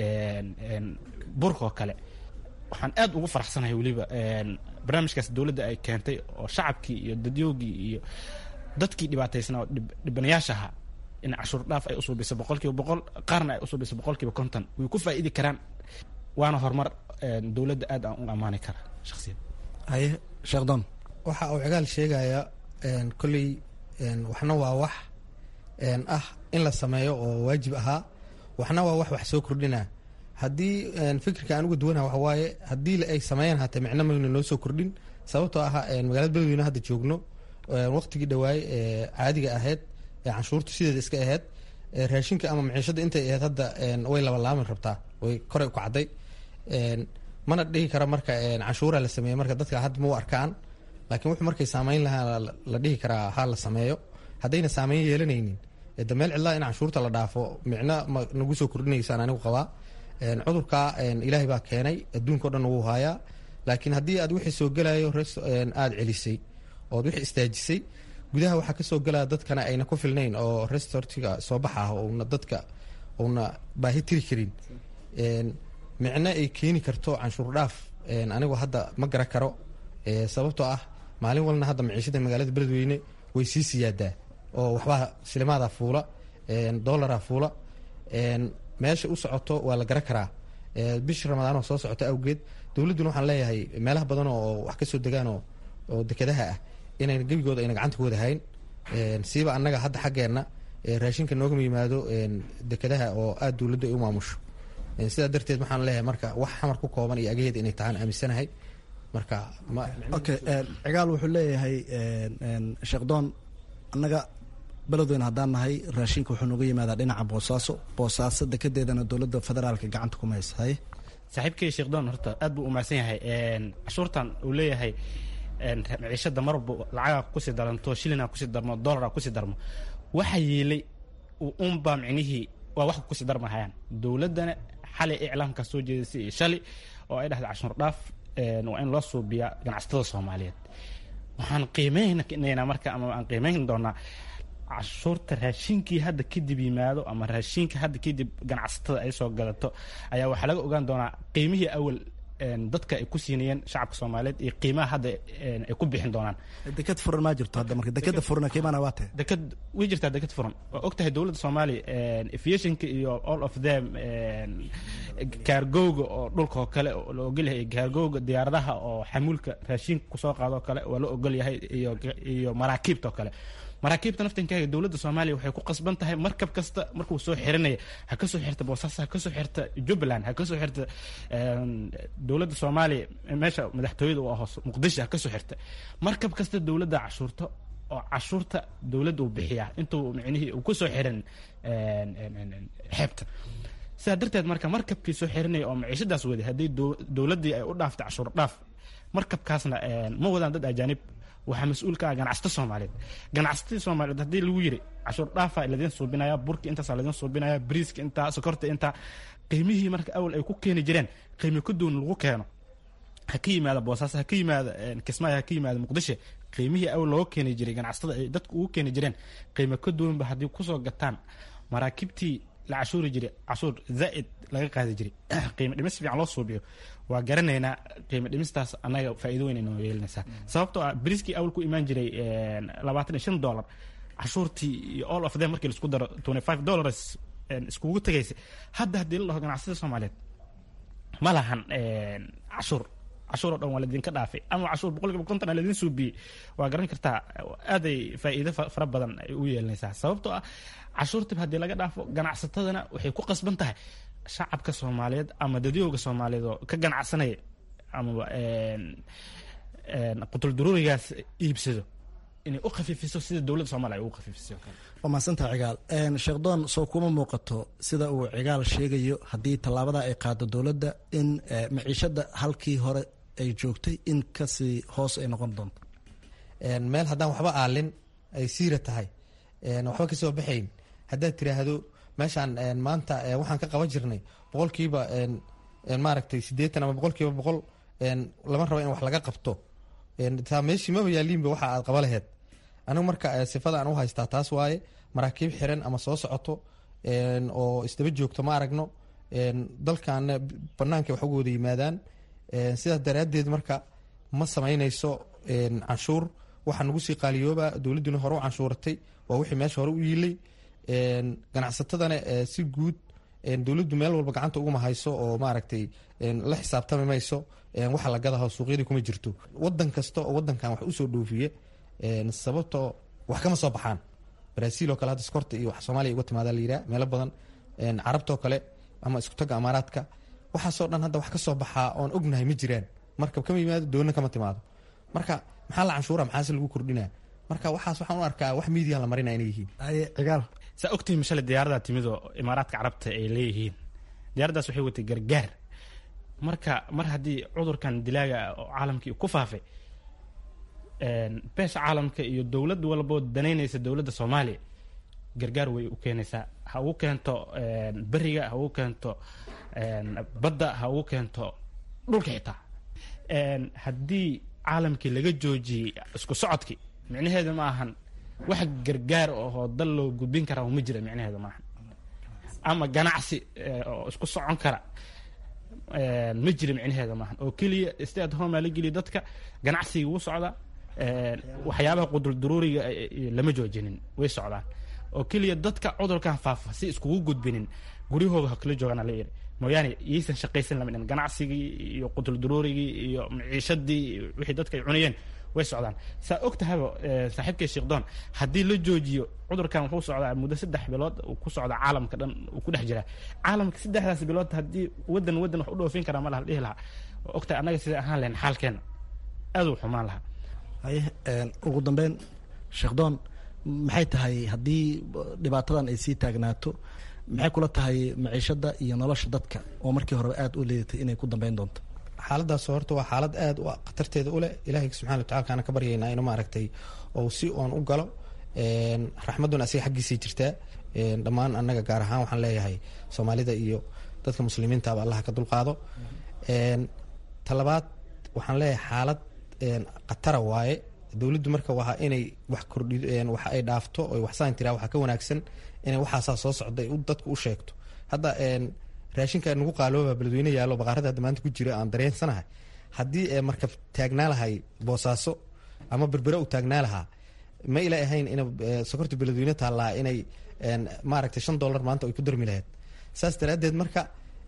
burka oo kale waxaan aad ugu faraxsanahay weliba barnaamijkaas dowladda ay keentay oo shacabkii iyo dadyoogii iyo dadkii dhibaataysnaa oo dhibanayaasha ahaa in cashuur dhaaf ay usuubiso boqolkiiba boqol qaarna ay usuubiso boqolkiiba konton way ku faa'iidi karaan waana horumar dowladda aad aan u ammaani kara shakhsiyan haye sheekhdon waxa uu cigaal sheegaya kolley waxna waa wax ah in la sameeyo oo waajib ahaa waxna waa wax wax soo kordhina haddii fikirka aan uga duwanaha waxa waaye haddii ay sameeyaan hatee micno mayna noo soo kordhin sababtoo ah magaalada beledweyne hadda joogno waqtigii dhawaay ee caadiga ahayd ee canshuurtu sideeda iska ahayd raashinka ama maciishada intay ahayd hadda way labalaamin rabtaa way koray u kacday mana dhihi kara marka canshuura la sameeye marka dadka hadda ma u arkaan laakiin wuxuu markay saameyn lahaa la dhihi karaa ha la sameeyo haddayna saameyn yeelanaynin de meel cidlaa in canshuurta la dhaafo micno ma nagu soo kordhinaysaan anigu qabaa cudurka ilaahay baa keenay adduunka o dhan wuu haayaa laakiin haddii aad wixii soo gelayo aada celisay ood wixii istaajisay gudaha waxaa kasoo gelaya dadkana ayna ku filnayn oo restortiga soo baxa ah una dadka una baahi tiri karin micno ay keeni karto canshuur dhaaf anigu hadda ma gara karo sababtoo ah maalin walna hadda maciishada magaalada beledweyne way sii siyaadaa oo waxbaa silimaada fuula dolara fuula meesha u socoto waa la gara karaa bishii ramadaan oo soo socota awgeed dowladduna waxaan leeyahay meelaha badan oo wax kasoo degaan oo dekedaha ah inayna gebigooda ayna gacanta ku wada hayn siiba annaga hadda xaggeenna raashinka noogama yimaado dekedaha oo aada dowladda ay u maamusho sidaa darteed waxaan leeyahay marka wax xamar ku kooban iyo agaheeda inay tahaan aaminsanahay marka okay cigaal wuxuu leeyahay sheekdoon annaga beledweyne haddaan nahay raashinka wuxuu nooga yimaadaa dhinaca boosaaso boosaaso dekedeedana dowladda federaalka gacanta kuma haysa haye saaxiibkay sheekdoon horta aad buu umahadsan yahay cashuurtan uu leeyahay maciishada marwalba lacagaa kusii daranto shilina kusii darmo dolara kusii darmo waxa yeelay unbaa micnihii waa wax kusii darmahayaan dowladdana xalay iclaamka soo jeedisay iyo shali oo ay dhahday cashuur dhaaf waa in loo suubiyaa ganacsatada soomaaliyeed waxaan qiimeynaynaa marka ama aan qiimeyn doonaa cashuurta raashinkii hadda kadib yimaado ama raashinka hadda kadib ganacsatada ay soo gadato ayaa waxaa laga ogaan doonaa qiimihii awal dadka ay ku siinayeen shacabka soomaaliyeed iyo qiimaha hadda ay ku bixin doonaan deked furan maa jirto hadda marka dekeda furan qiimana waa tahay deked way jirtaa deked furan waa og tahay dowladda soomaaliya aviationka iyo all of them kaargowga oo dhulka oo kale la ogol yahay kaargowga diyaaradaha oo xamuulka raashinka kusoo qaado oo kale waa la ogol yahay iyo iyo maraakiibta oo kale maraakiibta naftankaaga dowladda soomaaliya waxay ku qasban tahay markab kasta markuu soo xiranaya ha kasoo xirta boosaaso ha kasoo xirta jubbaland ha kasoo xirta dowladda soomaaliya meesha madaxtooyada u ahoos muqdisho ha kasoo xirta markab kasta dowladda cashuurta oo cashuurta dowladda uu bixiyaa intuu micnihii uu kusoo xiran xeebta sidaa darteed marka markabkii soo xiranaya oo maciishadaas waday haddii dowladdii ay u dhaaftay cashuur dhaaf markabkaasna ma wadaan dad ajaanib waxaa mas-uul ka ah ganacsato soomaaliyeed ganacsatada soomaaliyeed haddii lagu yiri cashuur dhaafa ladiin suubinaya burki intaasaa ladiin suubinaya briiska intaa sokorta intaa qiimihii marka awal ay ku keeni jireen qiimi ka duwan lagu keeno ha ka yimaada boosaaso ha ka yimaada kismaayo ha ka yimaada muqdisho qiimihii awal looga keeni jiray ganacsatada ay dadku ugu keeni jireen qiimo ka duwanba haddii kusoo gataan maraakiibtii la cashuuri jiray cashuur zaa'id laga qaadi jiray qiimo dhimis fiican loo suubiyo waa garanaynaa qiimo dhimistaas annaga faa'iido weyn inoo yeelinaysaa sababtoo ah briskii awal ku imaan jiray labaatan iyo shan dollar cashuurtii iyo all of them markii laisku daro twenty five dollars iskugu tegaysa hadda haddii la dhaho ganacsatada soomaaliyeed ma lahan cashuur cashuur oo dhan waa ladinka dhaafay ama cashuur boqolkiiba konton aa ladin suubiyey waa garan kartaa aaday faa'iido fara badan ay u yeelanaysaa sababtoo ah cashuurtib haddii laga dhaafo ganacsatadana waxay ku qasban tahay shacabka soomaaliyeed ama dadyooga soomaaliyeed oo ka ganacsanaya amaba qutulduruurigaas iibsado inay u khafiifiso sida dowladda soomaliya ay ugu khafiifiso waa mahadsantaha cigaal sheekdoon soo kuma muuqato sida uu cigaal sheegayo haddii tallaabada ay qaado dowladda in maciishada halkii hore ay joogtay in kasii hoos ay noqon doonto meel haddaan waxba aalin ay siira tahay waxba kasoo baxayn haddaad tiraahdo meeshaan maanta waxaan ka qaban jirnay boqolkiiba maaragtay siddeetan ama boqolkiiba boqol lama rabo in wax laga qabto taa meeshii maba yaaliinba waxa aad qaba laheed anigu marka sifada aan u haystaa taas waaye maraakiib xiran ama soo socoto oo isdaba joogto ma aragno dalkaana banaanka wax uga wada yimaadaan sidaas daraaddeed marka ma samaynayso canshuur waxa nagu sii qaaliyooba dowladduna hore u canshuuratay waa wixii meesha hore u yiilay ganacsatadana si guud dowladdu meel walba gacanta uguma hayso oo maaragtay la xisaabtami mayso waxa la gadaho suuqyadii kuma jirto wadan kasta oo wadankan wax usoo dhoofiye sababtoo wax kama soo baxaan brazil oo kale hadda skorta iyo wax soomaaliya uga timaada la yidhaha meelo badan carabtoo kale ama isku tagga amaaraadka waxaasoo dhan hadda wax ka soo baxaa oon ognahay ma jiraan markab kama yimaado doonna kama timaado marka maxaa la canshuura maxaase lagu kordhinaa marka waxaas waxaan u arkaa wax miidiyan la marina inay yihiin cigaal saa ogtihi mashale diyaaradaa timid oo imaaraadka carabta ay leeyihiin diyaaraddaas waxay watay gargaar marka mar haddii cudurkan dilaaga oo caalamkii ku faafay beesha caalamka iyo dowlad walboo danaynaysa dowladda soomaaliya gargaar way u keenaysaa ha ugu keento beriga ha ugu keento badda ha ugu keento dhulka xitaa haddii caalamkii laga joojiyey isku socodkii micnaheedu ma ahan wax gargaar oo dal loo gudbin karaa ma jira micnaheedu maahan ama ganacsi oo isku socon kara ma jira micnaheeda maahan oo keliya stay at home aa la geliya dadka ganacsiga wuu socdaa waxyaabaha qudulduruuriga lama joojinin way socdaan oo keliya dadka cudurkan faafa si iskugu gudbinin guryahooda ha kala joogaan la yiri mooyaane yaysan shaqaysan lama dhin ganacsigii iyo qudulduruurigii iyo maciishadii wixii dadka ay cunayeen way socdaan saa og tahayba saaxiibkay sheekdoon haddii la joojiyo cudurkan wuxuu socdaa muddo saddex bilood uu ku socdaa caalamka dhan uu ku dhex jiraa caalamka saddexdaas bilood haddii wadan wadan wax u dhoofin karaa ma laha dhihi lahaa oo ogtahay annaga sida ahaan lahayn xaalkeena aad uu xumaan lahaa haye ugu dambeyn sheekdoon maxay tahay haddii dhibaatadan ay sii taagnaato maxay kula tahay maciishada iyo nolosha dadka oo markii horeba aada u leedatay inay ku dambeyn doonto xaaladaas horta waa xaalad aada u khatarteeda uleh ilaahay subxana watacala kaana ka baryaynaa inuu maaragtay ou si oon u galo raxmadduna asiga xaggiisay jirtaa dhammaan annaga gaar ahaan waxaan leeyahay soomaalida iyo dadka muslimiintaaba allaha ka dulqaado talabaad waxaan leeyahay xaalad khatara waaye dowladdu marka waa inay wax kordhi wax ay dhaafto oy waxsaan tiraa waxaa ka wanaagsan inay waxaasaa soo socda ay dadku u sheegto hadda raashinka nagu qaalooba beledweyne yaallo baqaarada hadda maanta ku jira aan dareensanahay haddii markab taagnaa lahay boosaaso ama berbere u taagnaa lahaa ma ila ahayn in sokorta beledweyne taallaa inay maaragtay shan dollar maanta ay ku darmi lahayd saas daraaddeed marka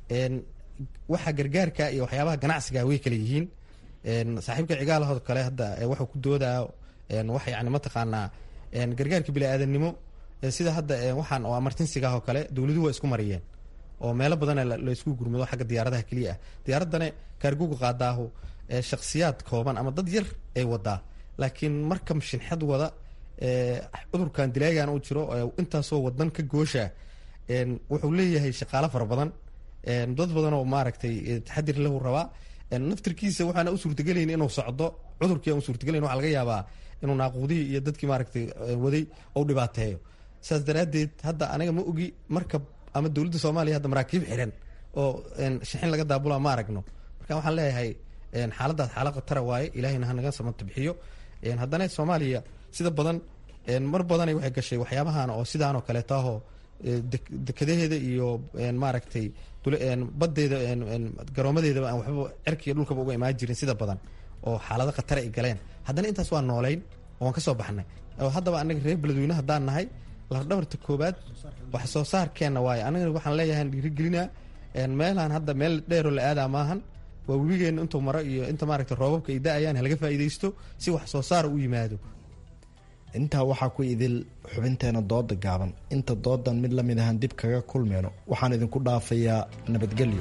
waxa gargaarka iyo waxyaabaha ganacsiga way kala yihiin saaxiibka cigaalahood kale hadda waxuu ku doodaa wax yani mataqaanaa gargaarka bini-aadamnimo sida hadda waxaan oo amartinsigaah oo kale dowladuhu waa isku mariyeen oo meelo badana la isku gurmado xagga diyaaradaha keliya ah diyaaraddana kaarguga qaadaahu shaksiyaad kooban ama dad yar ay wadaa laakiin marka shinxad wada cudurkan dilaagan uu jiro intaasoo wadan ka goosha wuxuu leeyahay shaqaalo fara badan dad badan oo maaragtay taxadir lahu rabaa naftirkiisa waxaana u suurtagelayn inuu socdo cudurkii aan u suurtagelayn waxaa laga yaabaa inuu naaquudihii iyo dadkii maaragtay waday ou dhibaateeyo saas daraaddeed hadda aniga ma ogi markab ama dowladda soomaaliya hadda maraakiib xiran oo shixin laga daabula ma aragno marka waxaan leeyahay xaaladaas xaalad khatara waaye ilaahayna hanaga samata bixiyo haddana soomaaliya sida badan mar badanay waxay gashay waxyaabahan oo sidaan oo kaleeto ahoo dekadaheeda iyo maaragtay badeeda garoomadeedaba aan waxba cerkiiyo dhulkaba uga imaan jirin sida badan oo xaalado khatara ay galeen haddana intaas waa noolayn oo waan ka soo baxnay oo haddaba anaga reer beledweyne haddaan nahay lafdhabarta koobaad wax soo saarkeenna waaye anagana waxaan leeyahay dhiirigelinaa meelaan hadda meel dheeroo la aadaa maahan waa webigeena intuu maro iyo inta maaragta roobabka ay da-ayaan halaga faa'iidaysto si wax soo saara u yimaado intaa waxaa ku idil xubinteena dooda gaaban inta doodan mid la mid ahaan dib kaga kulmeyno waxaan idinku dhaafayaa nabadgelyo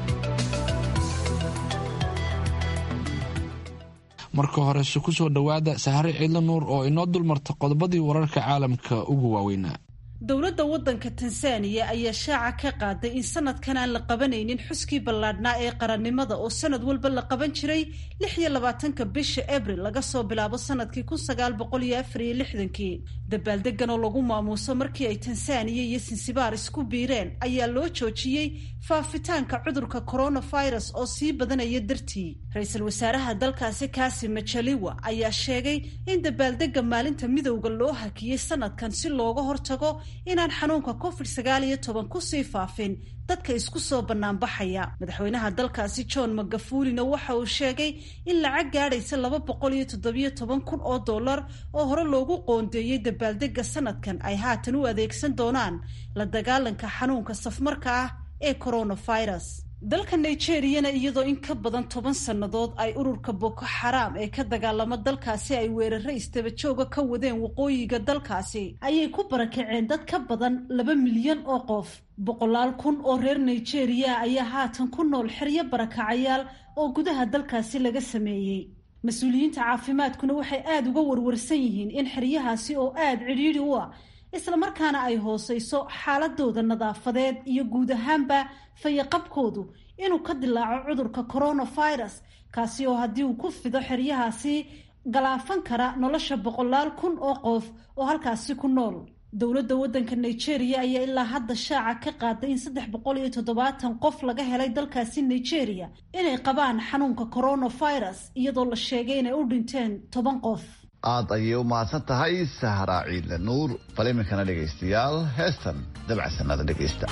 marka horese ku soo dhowaada sahare ciidla nuur oo inoo dulmarta qodobadii wararka caalamka ugu waaweynaa dowladda waddanka tansaaniya ayaa shaaca ka qaaday in sanadkan aan la qabanaynin xuskii ballaadhnaa ee qarannimada oo sanad walba la qaban jiray lix iyo labaatanka bisha abril laga soo bilaabo sanadkii kun sagaal boqol iyo afar iyo lixdankii dabaaldegan oo lagu maamuuso markii ay tansaaniya iyo sinsibaar isku biireen ayaa loo joojiyey faafitaanka cudurka coronavirus oo sii badanaya dartii ra-iisul wasaaraha dalkaasi kaasi majaliwa ayaa sheegay in dabaaldega maalinta midowda loo hakiyey sanadkan si looga hortago inaan xanuunka covid sagaal iyo toban kusii faafin dadka isku soo banaanbaxaya madaxweynaha dalkaasi john magafulina waxa uu sheegay in lacag gaadhaysa laba boqol iyo toddobiyo toban kun oo dollar oo hore loogu qoondeeyey dabaaldega sanadkan ay haatan u adeegsan doonaan la dagaalanka xanuunka safmarka ah ee coronavirus dalka nigeriyana iyadoo in ka badan toban sannadood ay ururka boko xaraam ee ka dagaalamo dalkaasi ay weeraro istabajooga ka wadeen waqooyiga dalkaasi ayay ku barakaceen dad ka badan laba milyan oo qof boqolaal kun oo reer nigeriya ayaa haatan ku nool xeryo barakacayaal oo gudaha dalkaasi laga sameeyey mas-uuliyiinta caafimaadkuna waxay aada uga warwarsan yihiin in xeryahaasi oo aada cidhiidhi u ah islamarkaana ay hooseyso xaaladooda nadaafadeed iyo guud ahaanba fayaqabkoodu inuu ka dilaaco cudurka coronavirus kaasi oo haddii uu ku fido xeryahaasi galaafan kara nolosha boqolaal kun oo qof oo halkaasi ku nool dowladda waddanka nigeria ayaa ilaa hadda shaaca ka qaaday in saddex boqol iyo toddobaatan qof laga helay dalkaasi nigeria inay qabaan xanuunka coronavirus iyadoo la sheegay inay u dhinteen toban qof aada ayay u mahadsan tahay sahra ciidle nuur bal iminkana dhegaystayaal heestan dabcasanada dhegaysta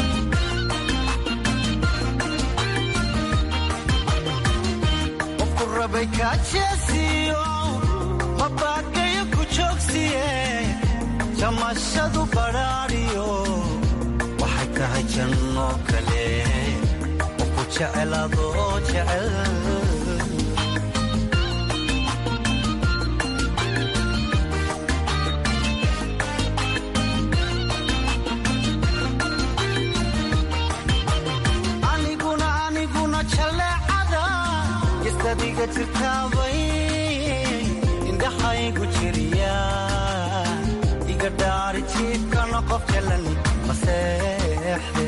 mabagayo ku joogsiye jamashadu badhaadhiyo waxay tahay janno kale oo ku jecelaadoo jecel aniguna aniguna jaleecada isadiga jirtaabay indhaxaygu jiriya iga dhaari jiibkana qof jalan maseexde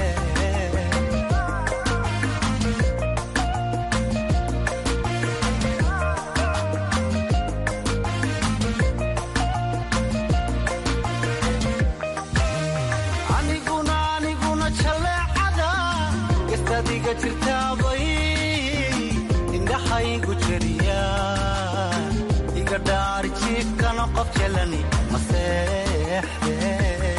aniguna aniguna jaleecada gastadiga jirtaabay indhaxaygu jiriya iga dhaari jiibkana qof jalani maseexde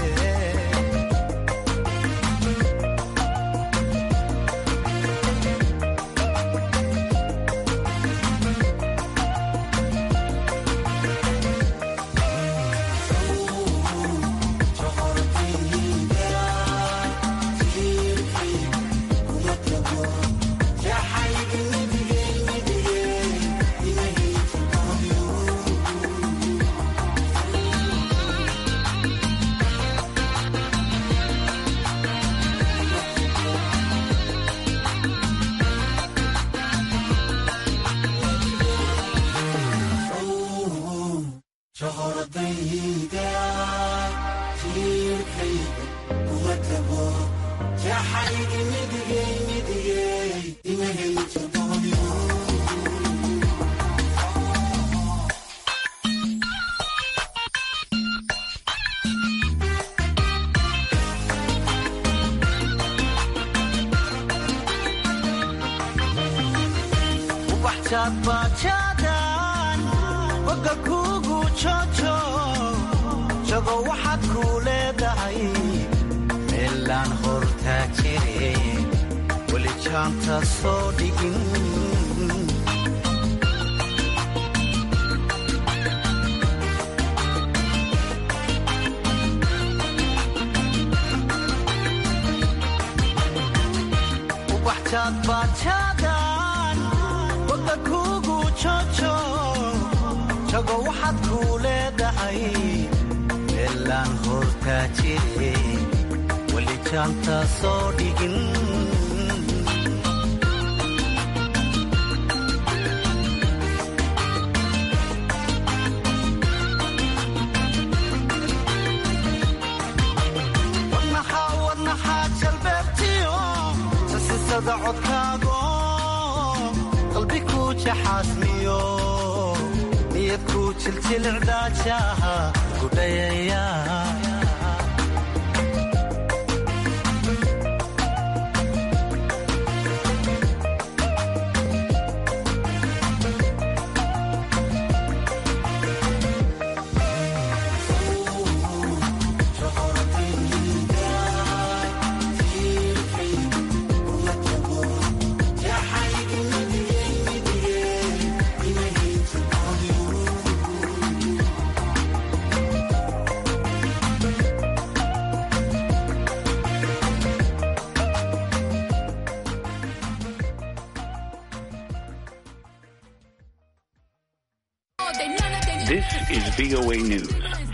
ubaxjaadbaajaadaan boga kuugu jojo jago waxaad kuu leedahay meelaan hortaa jire weli jaanta soo dhigin ubaxjaadbaajaadaan boga kuugu jojo jago waxaad kuu leedahay meelaan hortaa jire weli jaanta soo dhigin wadnaxaa wadnaxaa jalbeebtiyo sasisada codkaago qalbi kuu jaxaasmiyo niyad kuu jiljilcdaajaha gudhayaya is VOA News.